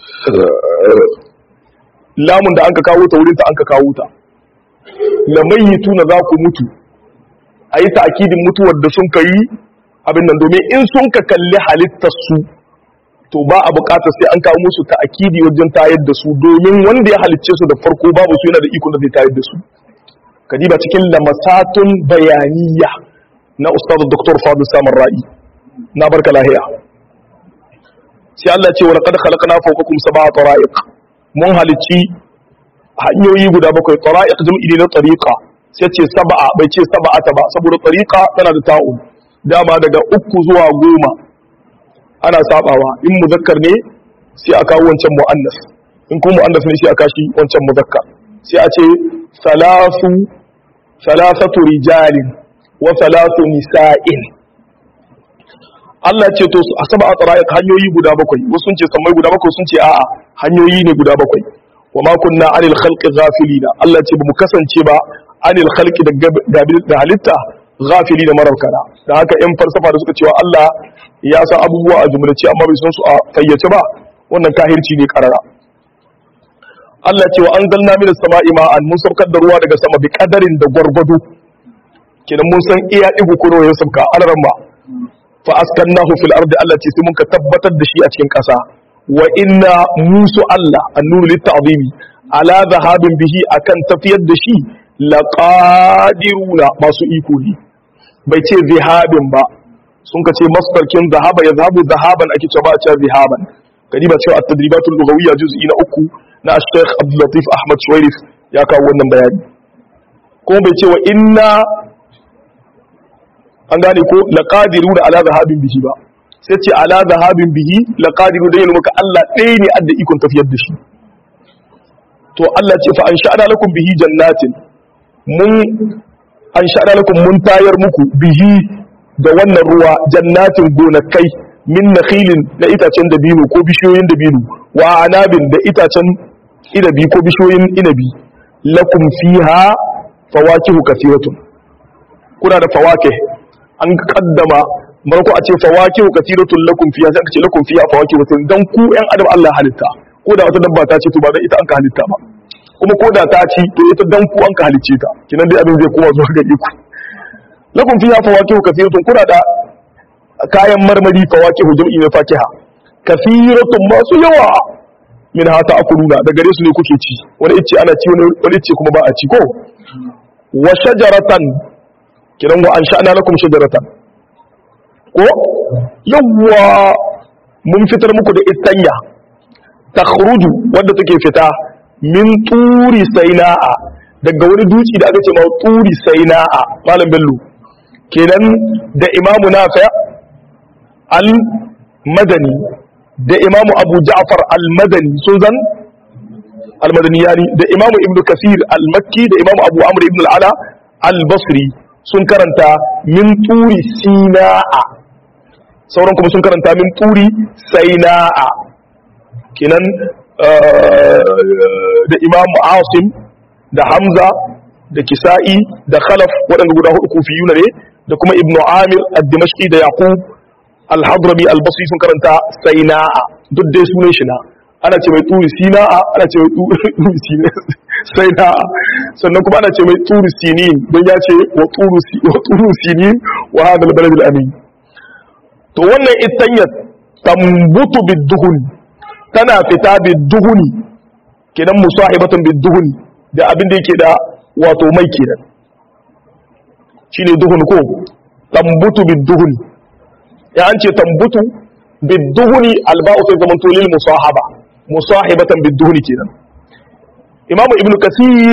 lamun da an ka kawo ta wurin ta an ka kawo ta lamayituna za ku mutu a yi ta'akidin mutuwar da sun ka yi abin nan domin in sun ka kalli halittar su to ba a bukatar sai an kawo musu ta'akidi wajen tayar da su domin wanda ya halicce su da farko babu su yana da ikon da zai tayar da su kadiba cikin lamasatun bayaniya na ustaz dr fadil samar ra'i na barka lahiya sai Allah ce wa laqad khalaqna fawqakum sab'a tara'iq mun halicci hanyoyi guda bakwai tara'iq jam'i ne na tariqa sai ce sab'a bai ce sab'ata ba saboda tariqa tana da ta'un dama daga uku zuwa goma ana sabawa in muzakkar ne sai a kawo wancan muannas in kuma muannas ne sai a kashi wancan muzakkar sai a ce salasu salasatu rijalin wa salasu nisa'in Allah ce to a saba a tsarayar hanyoyi guda bakwai wasu sun ce sammai guda bakwai sun ce a'a hanyoyi ne guda bakwai wa ma kunna anil khalqi ghafilina Allah ce bamu kasance ba anil khalqi da halitta ghafilina mararkana da haka yan falsafa da suka cewa Allah ya san abubuwa a jumlace amma bai san su a fayyace ba wannan kahirci ne karara Allah ce wa anzalna minas sama'i ma'an mun saukar da ruwa daga sama bi kadarin da gwargwado kenan mun san iya digo ko ya sauka alaran ba fa askannahu fil ardi Allah ce sai mun ka tabbatar da shi a cikin ƙasa wa inna musu Allah annuru litta'zimi ala zahabin bihi akan tafiyar da shi laqadiruna masu iko ne bai ce zihabin ba sun ka ce masdarkin zahaba ya zahabu zahaban ake cewa ba a cewa zihaban kadi ba cewa at-tadribatul lughawiyya juz'i na uku na Sheikh Abdul Latif Ahmad Shuwairif ya kawo wannan bayani kuma bai ce wa inna an gane ko laqadiru da ala zahabin bihi ba sai ce ala zahabin bihi laqadiru dai yana maka Allah ɗaya ne adda ikon tafiyar da shi to Allah ce fa an sha'ana lakum bihi jannatin mun an sha'ana lakum mun tayar muku bihi da wannan ruwa jannatin gonakai min nakhilin na itacen dabino ko bishiyoyin dabino wa anabin da itacen inabi ko bishiyoyin inabi lakum fiha fawakihu kathiratun kuna da fawakih an kaddama marko a ce fawakihu kathiratun lakum fiha sai aka ce lakum fiha fawakihu kathiratun dan ku yan adam Allah halitta ko da wata dabba ta ce to ba dan ita an ka halitta ba kuma ko da ta ci to ita dan ku an ka halicce ta kinan dai abin zai koma zuwa ga ku lakum fiha fawakihu kathiratun kuna da kayan marmari fawakihu jam'i na fakiha kathiratun masu yawa min hata akuluna da gare su ne kuke ci wani ice ana ci wani ice kuma ba a ci ko wa shajaratan kiran wa an sha'ana lakum shajaratan ko yawwa mun fitar muku da istanya takhruju wanda take fita min turi saina'a daga wani duci da aka ce ma turi saina'a malam bello kenan da imamu nafi al-madani da imamu abu ja'far al-madani sun zan al-madani yani da imamu ibn kasir al-makki da imamu abu amr ibn al-ala al-basri sun karanta min turi sina'a sauran kuma sun karanta min turi saina'a kenan da imamu asim da hamza da kisa'i da khalaf waɗanda guda hudu kufiyuna ne da kuma ibn amir ad-dimashqi da yaqub al-hadrami al-basri sun karanta saina'a duk dai sunan shi na ana ce mai turi sina'a ana ce mai turi saina'a sannan kuma ana ce mai turi sinin don ya ce wa turu sinin wa hada al-balad al-amin to wannan itanyar tambutu bid-duhun tana fita bid-duhuni kenan musahibatan bid-duhuni da abin da yake da wato mai kenan shine duhun ko tambutu bid-duhuni ya an ce tambutu bid-duhuni alba'u sai zaman lil musahaba musahibatan bid-duhuni kenan imamu ibnu kasir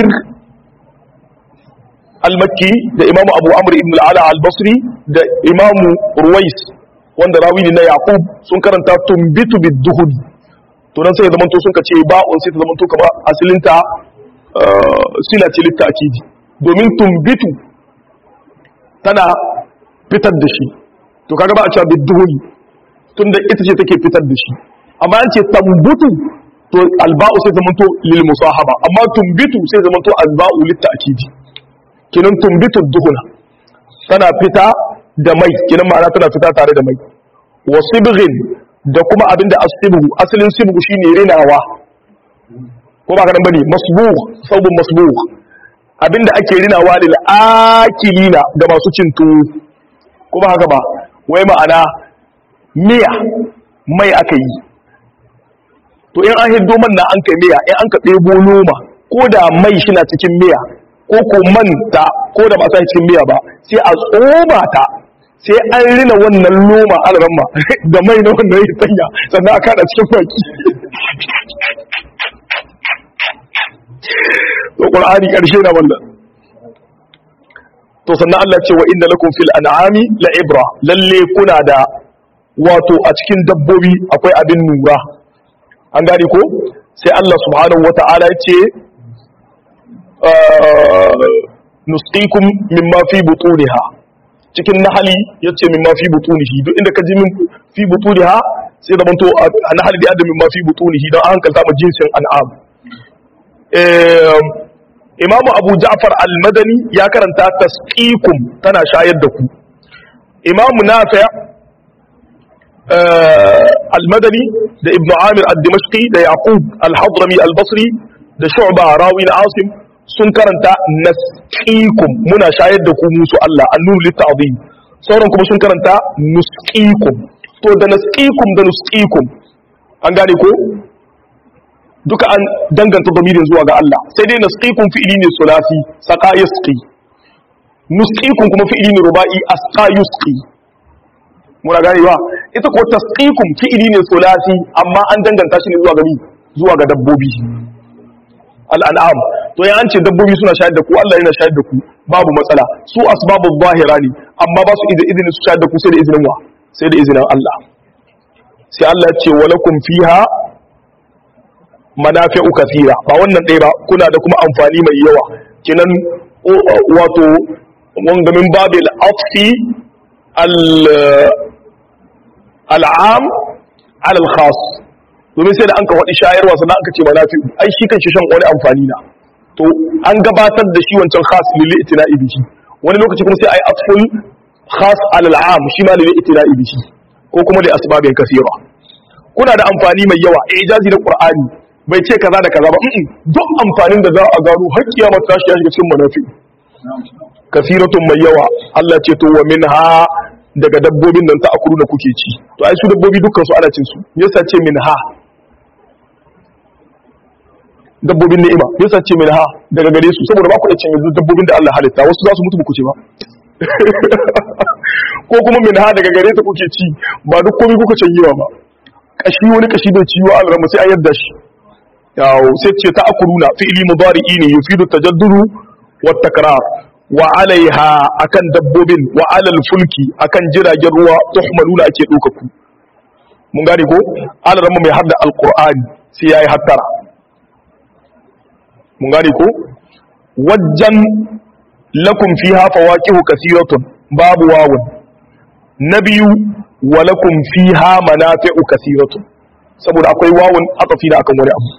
al-makki da imamu abu amr ibn al-ala al-basri da imamu ruwais wanda rawi ne na yaqub sun karanta tumbitu bid-duhuni to dan sai zaman to sun kace ba'un sai ta zaman to kamar asalinta sila ce litta'kidi domin tumbitu tana fitar da shi to kaga ba a cewa bid-duhuni tunda ita ce take fitar da shi amma an ce tambutu to alba'u sai zamanto lil musahaba amma tumbitu sai zamanto alba'u lit ta'kidi kinan tumbitu duhuna tana fita da mai kinan ma'ana tana fita tare da mai wa sibghin da kuma abinda asibhu asalin sibghu shine rinawa ko ba kadan bane masbugh sabun masbugh abinda ake rinawa lil akilina ga masu cin tuwo ko ba haka ba wai ma'ana miya mai aka yi to in an hiddo man na an kai miya in an ka ɗebo noma ko da mai shi na cikin miya ko ko manta ko da ba sa cikin miya ba sai a tsoma ta sai an rina wannan noma alramma da mai na wannan ya sanya sannan a kada cikin baki to qur'ani karshe na wannan to sannan Allah ce wa inna lakum fil an'ami la ibra lalle kuna da wato a cikin dabbobi akwai abin nura an gane ko sai Allah subhanahu wata'ala ya ce nusqikum mimma fi butuniha cikin nahali yace mimma fi butunihi duk inda ka ji min fi butuniha sai da banto a nahali da mimma fi butunihi don an hankalta ma jinsin an'am imamu abu ja'far al-madani ya karanta tasqikum tana shayar da ku imamu nafi' al-madani da ibnu amir al-dimashqi da yaqub al-hadrami al-basri da shu'ba rawi al-asim sun karanta nasqikum muna shayar da ku musu Allah annuru lit-ta'zim sauran kuma sun karanta nusqikum to da nasqikum da nusqikum an gane ko duka an danganta damirin zuwa ga Allah sai dai nasqikum fi'ili ne sulasi saqa yasqi nusqikum kuma fi'ili ne ruba'i asqa yusqi muna gane ba ita ko tasqikum fi'ili ne sulasi amma an danganta shi ne zuwa ga mi zuwa ga dabbobi al'an'am to ya an ce dabbobi suna shayar da ku Allah yana shayar da ku babu matsala su asbabu zahira ne amma ba su izinin su shayar da ku sai da izinin wa sai da izinin Allah sai Allah ce walakum fiha manafi'u kathira ba wannan ɗaya ba kuna da kuma amfani mai yawa kinan wato wanga min babil afi al'am ala al-khas domin sai da an ka waɗi shayarwa sannan aka ce manafi'u ai shi kan shi shan wani amfani na to an gabatar da shi wancan khas lil itina'i bihi wani lokaci kuma sai ai atful khas ala al-am shi ma lil itina'i bihi ko kuma da asbabin kathira kuna da amfani mai yawa ijazi da qur'ani bai ce kaza da kaza ba duk amfanin da za a gano har kiyama ta shi ya shiga cikin manafi kasiratun mai yawa Allah ce to wa minha daga dabbobin nan ta akuru da kuke ci to ai su dabbobi dukkan su ana cin su yasa ce minha dabbobin ni'ima yasa ce minha daga gare su saboda ba ku cin yanzu dabbobin da Allah halitta wasu za su mutu ku ce ba ko kuma minha daga gare ta kuke ci ba duk komai kuka canyewa ba kashi wani kashi bai ciwo a rama sai a yadda shi yawo sai ce ta akuruna fi'ili mudari'i ne yufidu tajadduru wa takrar wa alaiha akan dabbobin wa alal fulki akan jiragen ruwa tuhmaluna ake ɗauka ku mun gane ko alarama mai hadda alqur'ani sai yayi hattara mun gane ko wajjan lakum fiha fawaqihu kathiratun babu wawun nabiyu wa lakum fiha manafi'u kathiratun saboda akwai wawun atafi da akan wani abu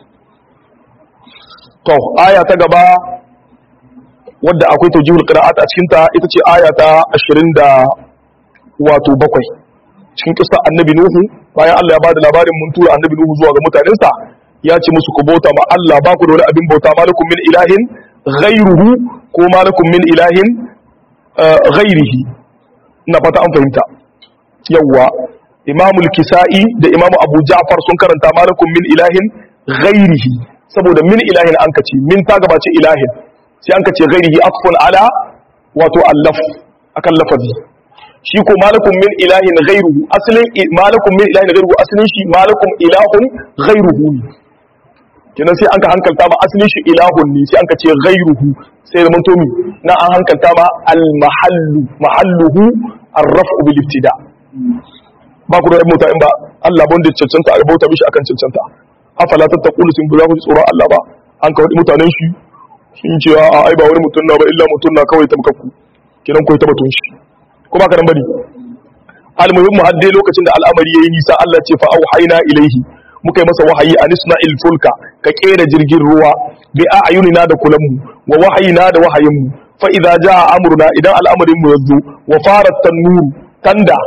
to aya ta gaba wadda akwai tawjihul qira'at a cikin ta ita ce aya ta 20 da wato bakwai cikin kissa annabi nuhu bayan Allah ya bada labarin mun tura annabi nuhu zuwa ga mutanensa ya ce musu ku bauta ma Allah ba ku da wani abin bauta malakum min ilahin ghairuhu ko malakum min ilahin ghairihi ina fata an fahimta yawwa imamul kisa'i da imamu abu ja'far sun karanta malakum min ilahin ghairihi saboda min ilahin an kace min ta gabace ilahin sai an kace ghairihi afun ala wato allaf akan lafazi shi ko malakum min ilahin ghairuhu asalin malakum min ilahin ghairuhu asalin shi malakum ilahun ghairuhu kenan sai an ka hankalta ma asalin shi ilahun ne sai an ka ce ghairuhu sai da mantomi na an hankalta ma al mahallu mahalluhu ar-raf'u bil ibtida ba ku da mota in ba Allah ban da cancanta a bauta mishi akan cancanta afala tattaqulu sun ba ku tsoron Allah ba an ka wadi mutanen shi sun ce a ai ba wani mutum na ba illa mutum na kawai tamkakku kenan koyi tabbatun shi ko ba ka nan bane al-muhimmu hadde lokacin da al'amari yayi nisa Allah ce fa auhayna ilaihi muka yi masa wahayi a nisna'il fulka ka kera jirgin ruwa bi a ayunina da kulanmu wa wahayina da wahayinmu fa idza jaa amruna idan al'amarin mu yazo wa farat tanuru tanda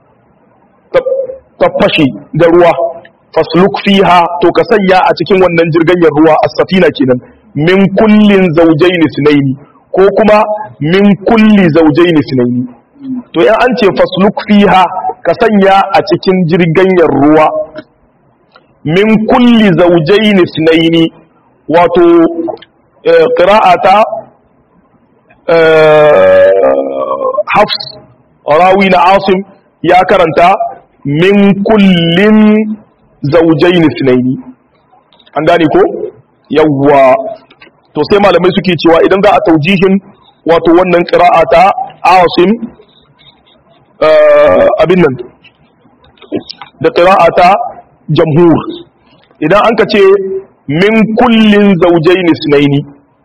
ta fashe da ruwa fasluk fiha to ka sanya a cikin wannan jirganyar ruwa as-safina kenan min kullin zawjayn sunaini ko kuma min kulli zawjayn sunaini to in an ce fasluk fiha ka sanya a cikin jirganyar ruwa min kulli zawjayn ithnaini wato qira'ata hafs rawi na asim ya karanta min kullin zawjayn ithnaini an gane ko yawwa to sai malamai suke cewa idan za a taujihin wato wannan qira'ata asim abin nan da qira'ata jamhur idan an ka ce min kullin zaujaini sunaini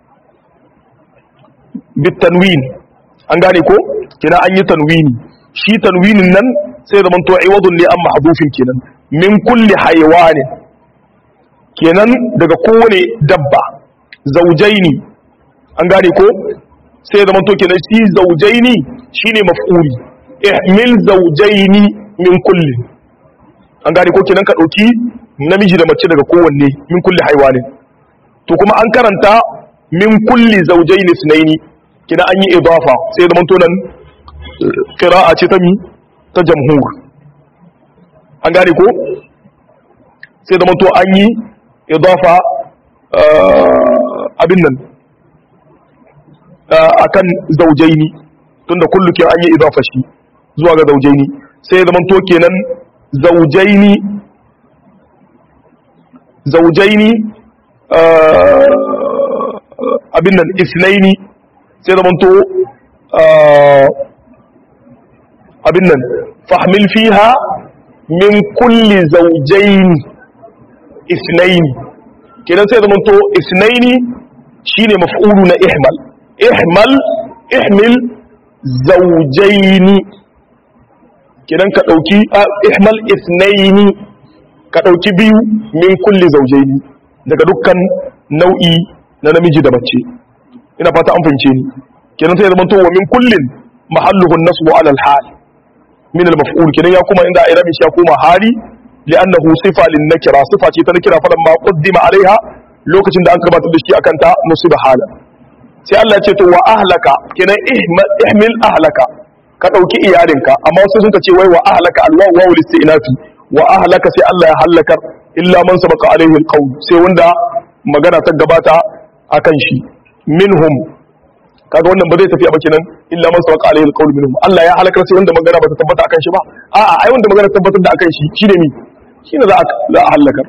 bitanwin an gane ko kina an yi tanwini shi tanwinin nan sai zaman to aiwadun ne an mahdufin kenan min kulli haywanin kenan daga kowane dabba zaujaini an gane ko sai zaman to kenan shi zaujaini shine maf'uli ihmil zaujaini min kulli an gane ko kenan ka dauki namiji da mace daga kowanne min kulli haiwanin to kuma an karanta min kulli zawjayn ithnaini kina an yi idafa sai da manto nan qira'a ce ta mi ta jamhur an gane ko sai da manto an yi idafa abin nan akan zawjaini tunda kullu ke an yi idafa shi zuwa ga zawjaini sai da manto kenan zawjaini zaujaini abin nan isnaini sai da manto abin nan fahmil fiha min kulli zaujaini isnaini kenan sai da manto isnaini shine maf'ulu na ihmal ihmal ihmil zaujaini kenan ka dauki ihmal isnaini ka ɗauki biyu min kulli zaujaini daga dukkan nau'i na namiji da mace ina fata an fahimce ni kenan sai zaman towa min kullin mahalluhu nasbu ala al-hal min al-maf'ul kenan ya kuma inda irabi shi ya kuma hali li'annahu sifa lin nakira sifa ce ta nakira falan ma qaddima alaiha lokacin da an gabatar da shi akan ta musiba hala sai Allah ya ce to wa ahlaka kenan ihmil ahlaka ka ɗauki iyalinka amma wasu sun ce wai wa ahlaka alwawu wawu istinafi wa ahlaka sai Allah ya halakar illa man sabaka alaihi alqawl sai wanda magana ta gabata akan shi minhum kaga wannan ba zai tafi ba kenan illa man sabaka alaihi alqawl minhum Allah ya halakar sai wanda magana ba ta tabbata akan shi ba a'a ai wanda magana tabbatar da akan shi shine mi shine za a za a halakar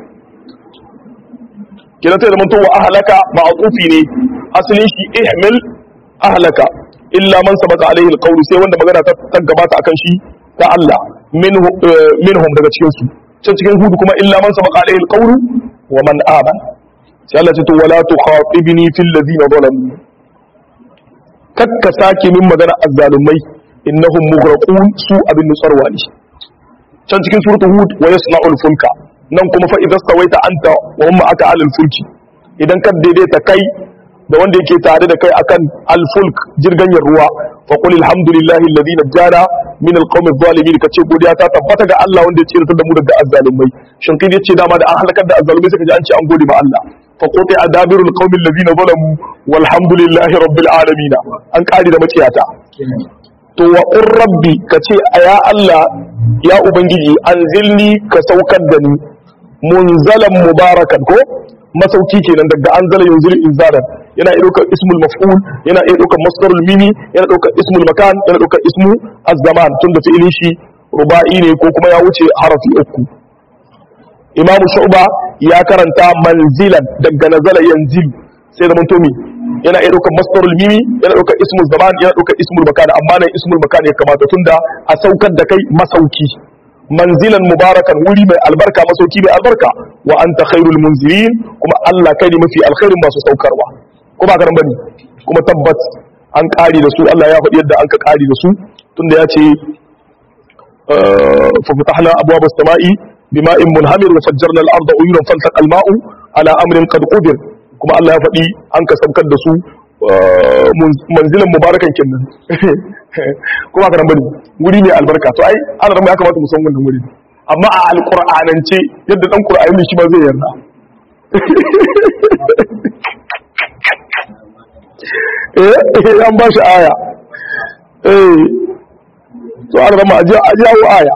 kenan sai da mun to wa ahlaka ma'qufi ne asalin shi ihmil ahlaka illa man sabaka alaihi alqawl sai wanda magana ta gabata akan shi ta Allah minhu minhum daga cikin su can cikin hudu kuma illa man sabaka alaihi alqawl wa man aman sai Allah ce to wala tukhatibni fil ladina zalamu kakka sake min magana azzalumai innahum mughraqun su abin nutsarwa ne can cikin suratul hud wa yasna'ul fulka nan kuma fa idza stawaita anta wa hum aka alal fulki idan ka daidaita kai da wanda yake tare da kai akan al-fulk jirganyar ruwa fa qul alhamdulillahi alladhi najjana min al-qawmi adh-dhalimin kace godiya ta tabbata ga Allah wanda ya tsira da mu daga azzalumai shin kai yace dama da an halakar da azzalumai sai kaje an ce an gode ma Allah fa quti adabirul qawmi alladhina zalamu walhamdulillahi rabbil alamin an kari da maciyata to wa qur rabbi kace ya Allah ya ubangiji anzilni ka saukar da ni munzalan mubarakan ko masauki kenan daga anzala yunzil inzaran yana iya ɗaukar ismul maf'ul yana iya ɗaukar masdarul mimi yana ɗaukar ismul makan yana ɗaukar ismu az-zaman tunda fi'ilin shi ruba'i ne ko kuma ya wuce harafi uku imamu shu'ba ya karanta manzilan daga nazala yanzil sai da mutomi yana iya ɗaukar masdarul mimi yana ɗaukar ismul zaman yana ɗaukar ismul makan amma nan ismul makan ya kamata tunda a saukar da kai masauki manzilan mubarakan wuri mai albarka masauki mai albarka wa anta khairul munzilin kuma Allah kai ne mafi alkhairin masu saukarwa ko ba karan bane kuma tabbat an kari da su Allah ya faɗi yadda an ka kari da su tunda ya ce fa fatahna abwaab as-sama'i bima'in munhamir wa fajjarna al-arda uyunan faltaqa al-ma'u ala amrin qad qadir kuma Allah ya faɗi an ka saukar da su manzilan mubarakan kinnan kuma karan bane wuri mai albarka to ai ana ya kamata mu san wannan wuri amma a alqur'anance yadda dan qur'ani shi ma zai yarda eh an ba shi aya eh to an rama aje aje aya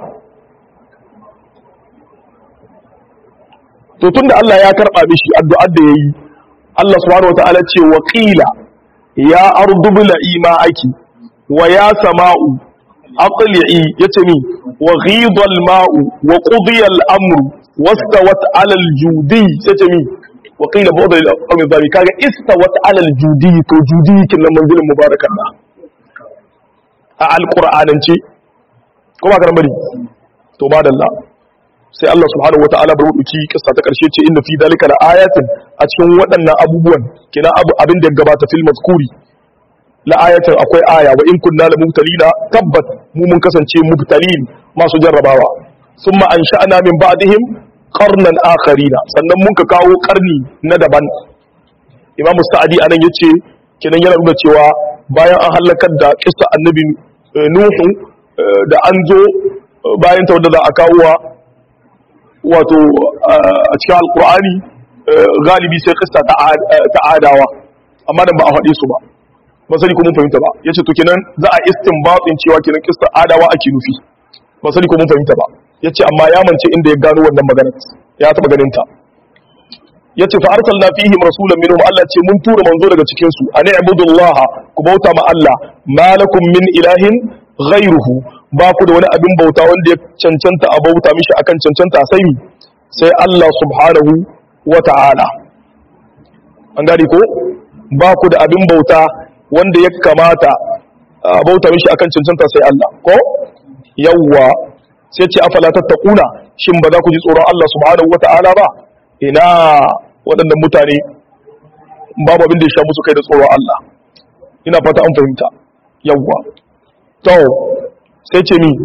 to tunda Allah ya karba mishi addu'ar da yayi Allah subhanahu wataala ce wa qila ya ardu bil'i ma'aki wa ya sama'u aqli'i yace mi wa ghida al-ma'u wa qudiya al-amru wastawat 'ala al-judi yace mi wa qila ba'da al-qawmi dhalik kaga istawat 'ala al-judi to judi kin nan manzilin mubarakan da a al-qur'anance ko ba karan bari to ba dalla sai Allah subhanahu wata'ala bar wuduki kissa ta karshe ce inna fi dalika la ayatin a cikin waɗannan abubuwan kina abu abin da gabata fil mazkuri la ayatin akwai aya wa in kunna la mubtalina tabbat mu mun kasance mubtalin masu jarrabawa summa ansha'na min ba'dihim qarnan akharina sannan mun ka kawo karni na daban imamu sa'adi anan yace kenan yana nuna cewa bayan an halakar da kissa annabi nuhu da an zo bayan ta wanda za a kawo wato a cikin alkur'ani galibi sai kista ta adawa amma da ba a faɗe su ba ba sani ko mun fahimta ba yace to kenan za a istinbatin cewa kenan kista adawa ake nufi ba sani ko mun fahimta ba yace amma ya mance inda ya gano wannan magana ya taba ganin ta yace fa arsalna fihim rasulan minhum Allah ce mun tura manzo daga cikin su ani ibudullaha ku bauta ma Allah malakum min ilahin ghairuhu ba ku da wani abin bauta wanda ya cancanta a bauta mishi akan cancanta sai sai Allah subhanahu wa ta'ala an gari ko ba ku da abin bauta wanda ya kamata a bauta mishi akan cancanta sai Allah ko yawwa sai ce afala tattaquna shin ba za ku ji tsoron Allah subhanahu wa ta'ala ba ina waɗannan mutane babu abin da ya sha musu kai da tsoron Allah ina fata an fahimta yawwa to sai ce mi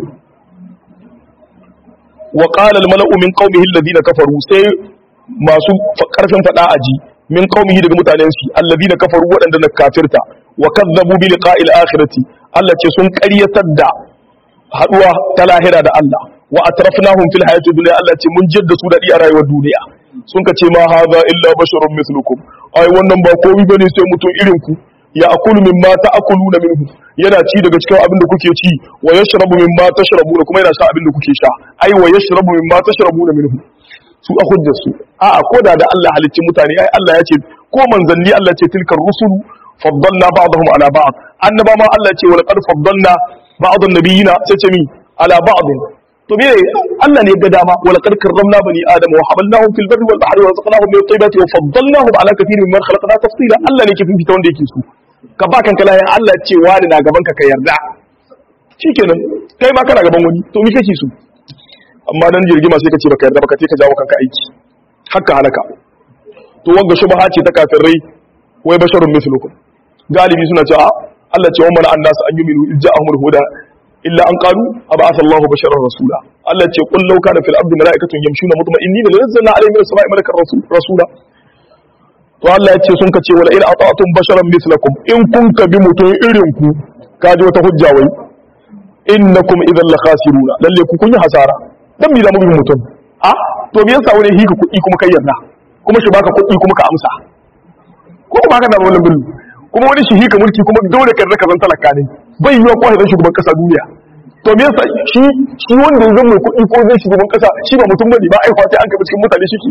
wa qala al mala'u min qaumihi alladhina kafaru sai masu karfin fada aji min qaumihi daga mutanen shi alladhina kafaru wadanda na kafirta wa kazzabu bi liqa'il akhirati Allah ce sun ƙaryatar da haduwa ta lahira da Allah wa atrafnahum fil hayati dunya Allah ce mun jidda su dadi a rayuwar duniya sun ka ce ma hadha illa basharun mithlukum ai wannan ba komai bane sai mutum irin ku ya akulu mimma ta'kuluna minhu yana ci daga cikin abin da kuke ci wa yashrabu mimma tashrabuna kuma yana sha abin da kuke sha ai wa yashrabu mimma tashrabuna minhu su a hujjar su a a koda da Allah halicci mutane ai Allah ya ce ko manzanni Allah ce tilkar rusulu faddalna ba'dahum ala ba'd annaba ma Allah ce wa laqad faddalna ba'd an-nabiyina sai ce mi ala ba'd to me Allah ne ya ga dama wa laqad karramna bani adama wa hamalnahum fil barri wal bahri wa razaqnahum min at-tayyibati wa faddalnahum ala kathirin mimman khalaqna tafsila Allah ne ke fifita wanda yake so ka ba kanka layan Allah ce wani na gaban ka ka yarda shikenan kai ma kana gaban wani to me kake so amma dan jirgima sai ka ce baka yarda baka ce ka jawo kanka aiki haka halaka to wanga shubha ce ta kafirai wai basharun mislukum galibi suna cewa Allah ce wa mana annas an yuminu ijja'ahumul huda illa an qalu ab'atha Allahu basharan rasula Allah ce qul law kana fil ardi mala'ikatun yamshuna mutma'innina lanazzalna alayhim min as-sama'i malakan rasula to Allah ya ce sun kace wala in ata'tum basharan mislakum in kun ka bi mutum irin ku kaji wata hujja wai innakum idan la khasiruna lalle ku kun yi hasara dan mi da mu bi mutum a to me yasa wani hika kuɗi kuma kai yarda kuma shi baka kuɗi kuma ka amsa ko kuma haka na wannan billu kuma wani shi hika mulki kuma dole ka zaka zan talaka ne bai yiwa ko zan shugaban kasa duniya to me yasa shi shi wanda ya zama kuɗi ko zai shugaban kasa shi ba mutum bane ba ai kwace an kai cikin mutane shi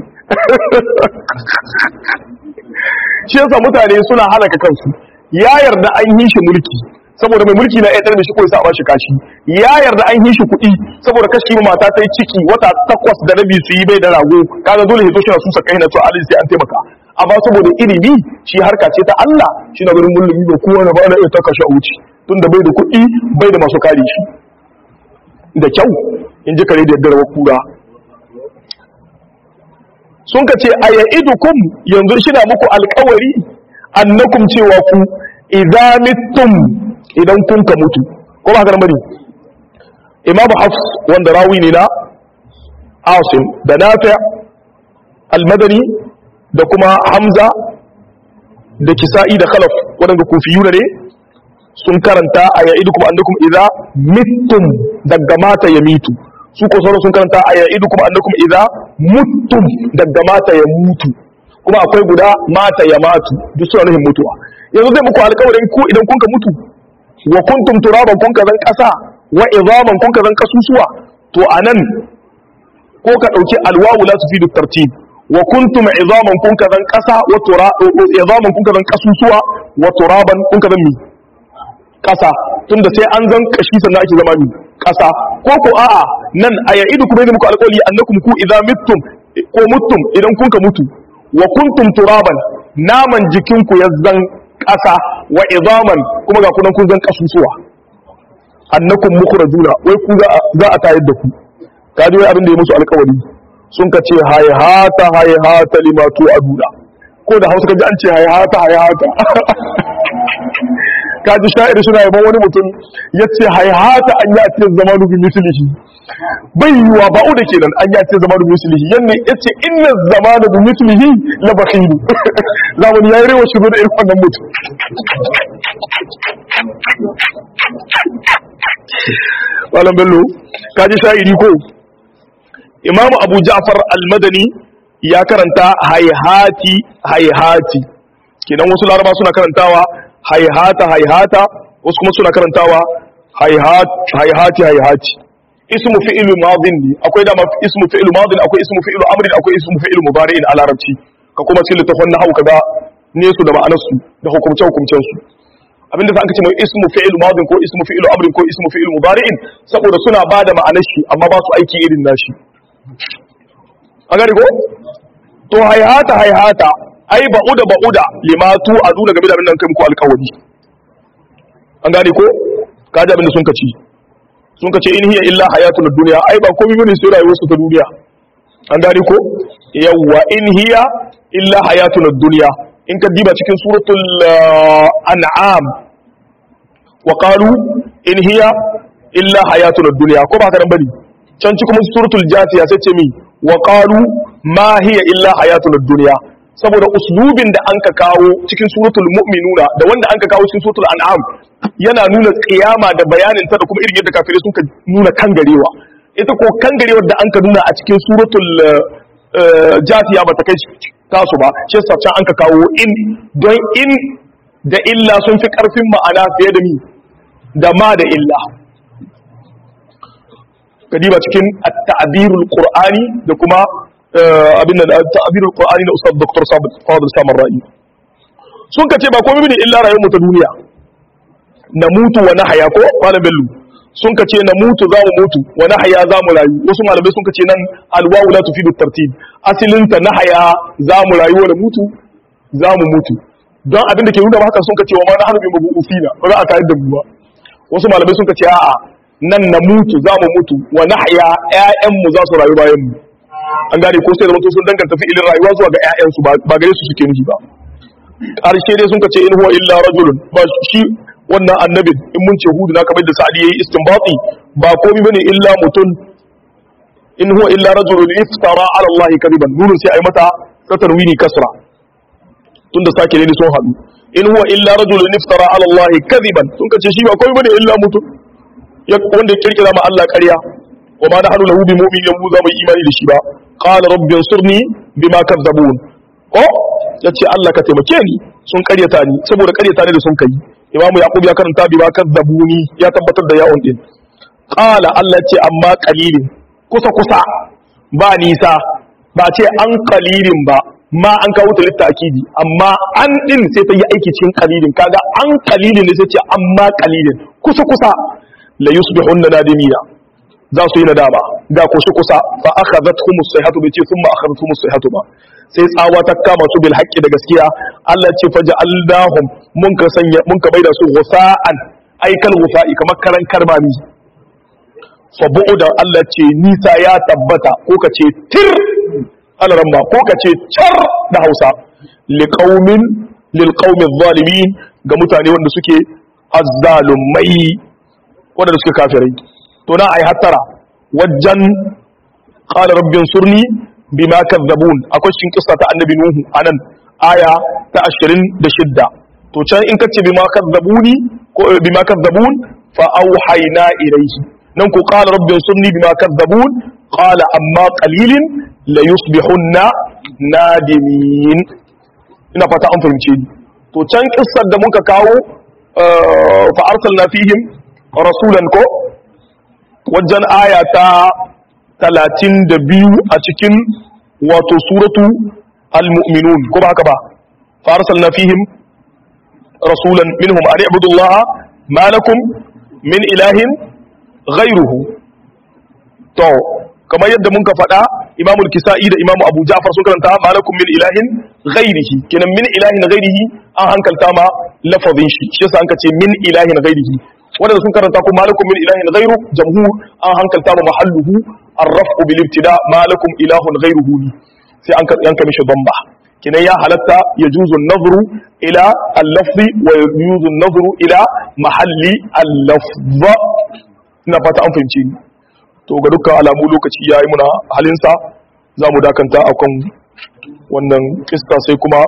shi yasa mutane suna halaka kansu ya yarda an yi shi mulki saboda mai mulki na ya da shi ko ya sa shi kashi ya yarda an yi shi kuɗi saboda kashi ma mata ta yi ciki wata takwas da rabi su yi bai da rago kaga dole ya zo shi na susa kai na to alin sai an taimaka amma saboda ilimi shi harka ce ta Allah shi na garin mulmi da kowa na ba na iya taka shi a wuce tunda bai da kuɗi bai da masu kare shi da kyau in ji kare da yadda rawar kura sun ka ce a ya'idukum yanzu shi na muku alkawari annakum cewa ku idza mittum idan kun ka mutu ko ba haka bane imamu hafs wanda rawi ne na asim da nafi al-madani da kuma hamza da kisa'i da khalaf wadanda kufiyuna ne sun karanta a ya'idukum annakum idza mittum daga mata ya mitu su ko sauran sun karanta a ya'idukum annakum idza muttum daga mata ya mutu kuma akwai guda mata ya matu duk suna nufin mutuwa yanzu zai muku alƙawarin ku idan kun ka mutu wa kuntum turaban kun ka zan ƙasa wa izaman kun ka zan kasusuwa to anan ko ka dauki alwawu la tufidu tartib wa kuntum izaman kun ka zan ƙasa wa tura izaman kun ka zan kasusuwa wa turaban kun ka zan mi ƙasa tunda sai an zan kashi sannan ake zama mi ƙasa ko ko a'a nan a ya'idu kuma ne muku alƙawari annakum ku idza mittum ko muttum idan kun ka mutu wa kuntum turaban naman jikinku ya zan ƙasa wa izaman kuma ga kunan kun zan kasusuwa annakum mukhrajuna wai ku za a tayar da ku kaji wai abin da ya musu alƙawari sun ka ce hayhata hayhata lima aduna ko da Hausa kaji an ce hayhata hayhata kaji sha'ir suna yaban wani mutum ya ce hayhata an ya ce zamanu bi mislihi bai yiwa ba da kenan an ya ce zamanu bi mislihi yanne ya ce inna zamanu bi mislihi la bakhilu zamani yayi rewa shigo da irin wannan mutum malam bello kaji sha'iri ko imamu abu ja'far al-madani ya karanta hayhati hayhati kenan wasu laraba suna karantawa hayhata hayhata wasu kuma suna karantawa hayhat hayhati hayhati ismu fi'il madin ne akwai dama ismu fi'il madin akwai ismu fi'il amrin akwai ismu fi'il mudari'in a larabci ka kuma cikin littafin nahwu kaga ne su da ma'anar su da hukumce hukumcen su abinda za ka ce mai ismu fi'il madin ko ismu fi'il amrin ko ismu fi'il mudari'in saboda suna bada ma'anar shi amma ba su aiki irin nashi an gani ko to hayhata hayhata ai ba'uda ba'uda limatu a duna game da abin da kai muku alƙawari an gani ko ka ji abin da sun kaci sun kace in hiya illa hayatul dunya ai ba komai bane sai rayuwar su ta duniya an gani ko yawwa in hiya illa hayatul dunya in ka diba cikin suratul an'am wa qalu in hiya illa hayatul dunya ko ba ka dan bane can cikin suratul jasiya sai ce mi wa qalu ma hiya illa hayatul dunya saboda uslubin da an ka kawo cikin suratul mu'minuna da wanda an ka kawo cikin suratul an'am yana nuna kiyama da bayanin ta da kuma irin yadda kafirai sun ka nuna kangarewa ita ko kangarewar da an ka nuna a cikin suratul jasiya ba ta kai tasu ba shi yasa can an ka kawo in don in da illa sun fi karfin ma'ana fiye da mi da ma da illa kadiba cikin at-ta'birul qur'ani da kuma abin da ta'birul qur'ani na ustad dr fadil samar ra'i sun kace ba komai bane illa rayuwar mu ta duniya na mutu wa nahaya ko malam bello sun kace na mutu za mu mutu wa nahaya za mu rayu wasu malamai sun kace nan alwawu la tufidu tartib asilin ta nahaya za mu rayu wa mutu za mu mutu don abin da ke nuna haka sun ka ce wa ma nahnu bi mabusina ba za a tayar da mu ba wasu malamai sun ka ce a'a nan na mutu za mu mutu wa nahya ƴaƴan mu za su rayu bayan mu an gane ko sai da mutu sun danganta fi'ilin rayuwa zuwa ga ƴaƴan su ba gare su suke nufi ba ƙarshe dai sun ka ce in huwa illa rajulun ba shi wannan annabin in mun ce hudu na kamar da sa'adi yayi istinbati ba komai bane illa mutun in huwa illa rajulun iftara ala allahi kadiban nunun sai ai mata tatarwini kasra tunda sake ne sun hadu in huwa illa rajulun iftara ala allahi kadiban sun kace shi ba komai bane illa mutun ya wanda ya kirkira ma Allah ƙarya wa ma nahnu lahu bi mu'minin mu za mu imani da shi ba qala rabbi ansurni bima kadzabun ko yace Allah ka taimake ni sun ƙaryata ni saboda ƙaryata ne da sun kai imamu yaqub ya karanta bima kadzabuni ya tabbatar da yawon din qala Allah ce amma qalilin kusa kusa ba nisa ba ce an qalilin ba ma an kawo ta litta'kidi amma an din sai ta yi aiki cikin qalilin kaga an qalilin ne sai ce amma qalilin kusa kusa la yusbihunna nadimina za su yi nadama ga kushi kusa fa akhadhatuhum as-sayhatu bi ce thumma akhadhatuhum as-sayhatu ba sai tsawa ta kama su bil haqqi da gaskiya Allah ce faja'alnahum mun ka sanya mun ka maida su ghusa'an ay kal ghusa'i kamar karan karbami fa bu'da Allah ce nisa ya tabbata ko ka ce tir alaramma ko ka ce char da Hausa liqaumin lilqaumi adh-dhalimin ga mutane wanda suke azzalumai wanda suke kafirai to na ai hattara wajen qala rabbin surni bima kadzabun akwai cikin kissa ta annabi nuhu anan aya ta 26 to can in kace bima kadzabuni ko bima kadzabun fa auhayna ilayhi nan ku qala rabbin surni bima kadzabun qala amma qalilin la yusbihunna nadimin ina fata an fahimce ni to can kissar da muka kawo fa arsalna fihim rasulan ko wajen aya ta talatin da biyu a cikin wato suratu al-mu'minun ko ba haka ba farsal na fihim rasulan minhum an ibudullaha ma lakum min ilahin ghairuhu to kamar yadda mun ka faɗa imamul kisa'i da imamu abu ja'far sun karanta ma lakum min ilahin ghairihi kenan min ilahin ghairihi an hankalta ma lafazin shi shi yasa an ka ce min ilahin ghairihi wanda sun karanta ko malakum min ilahin ghairu jamhur an hankalta ma mahalluhu arrafu bil ibtida malakum ilahun ghairuhu sai an yanka mishi damba kinan ya halatta yajuzu an-nazru ila al-lafzi wa yajuzu an-nazru ila mahalli al-lafz ina fata an fahimce ni to ga dukkan alamu lokaci yayi muna halinsa za mu dakanta akan wannan kista sai kuma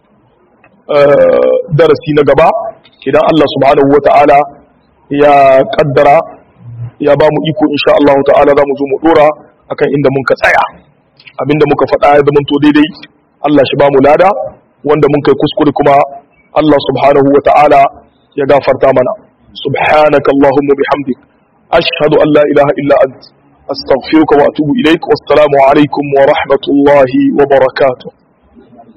darasi na gaba idan Allah subhanahu wa ta'ala ya kaddara ya ba mu iko insha Allah ta'ala za mu zo mu dora akan inda mun ka tsaya abinda muka faɗa ya zama to daidai Allah shi ba mu lada wanda mun kai kuskure kuma Allah subhanahu wa ta'ala ya gafarta mana subhanaka allahumma bihamdik ashhadu an la ilaha illa ant astaghfiruka wa atubu ilaik wassalamu alaikum wa rahmatullahi wa barakatuh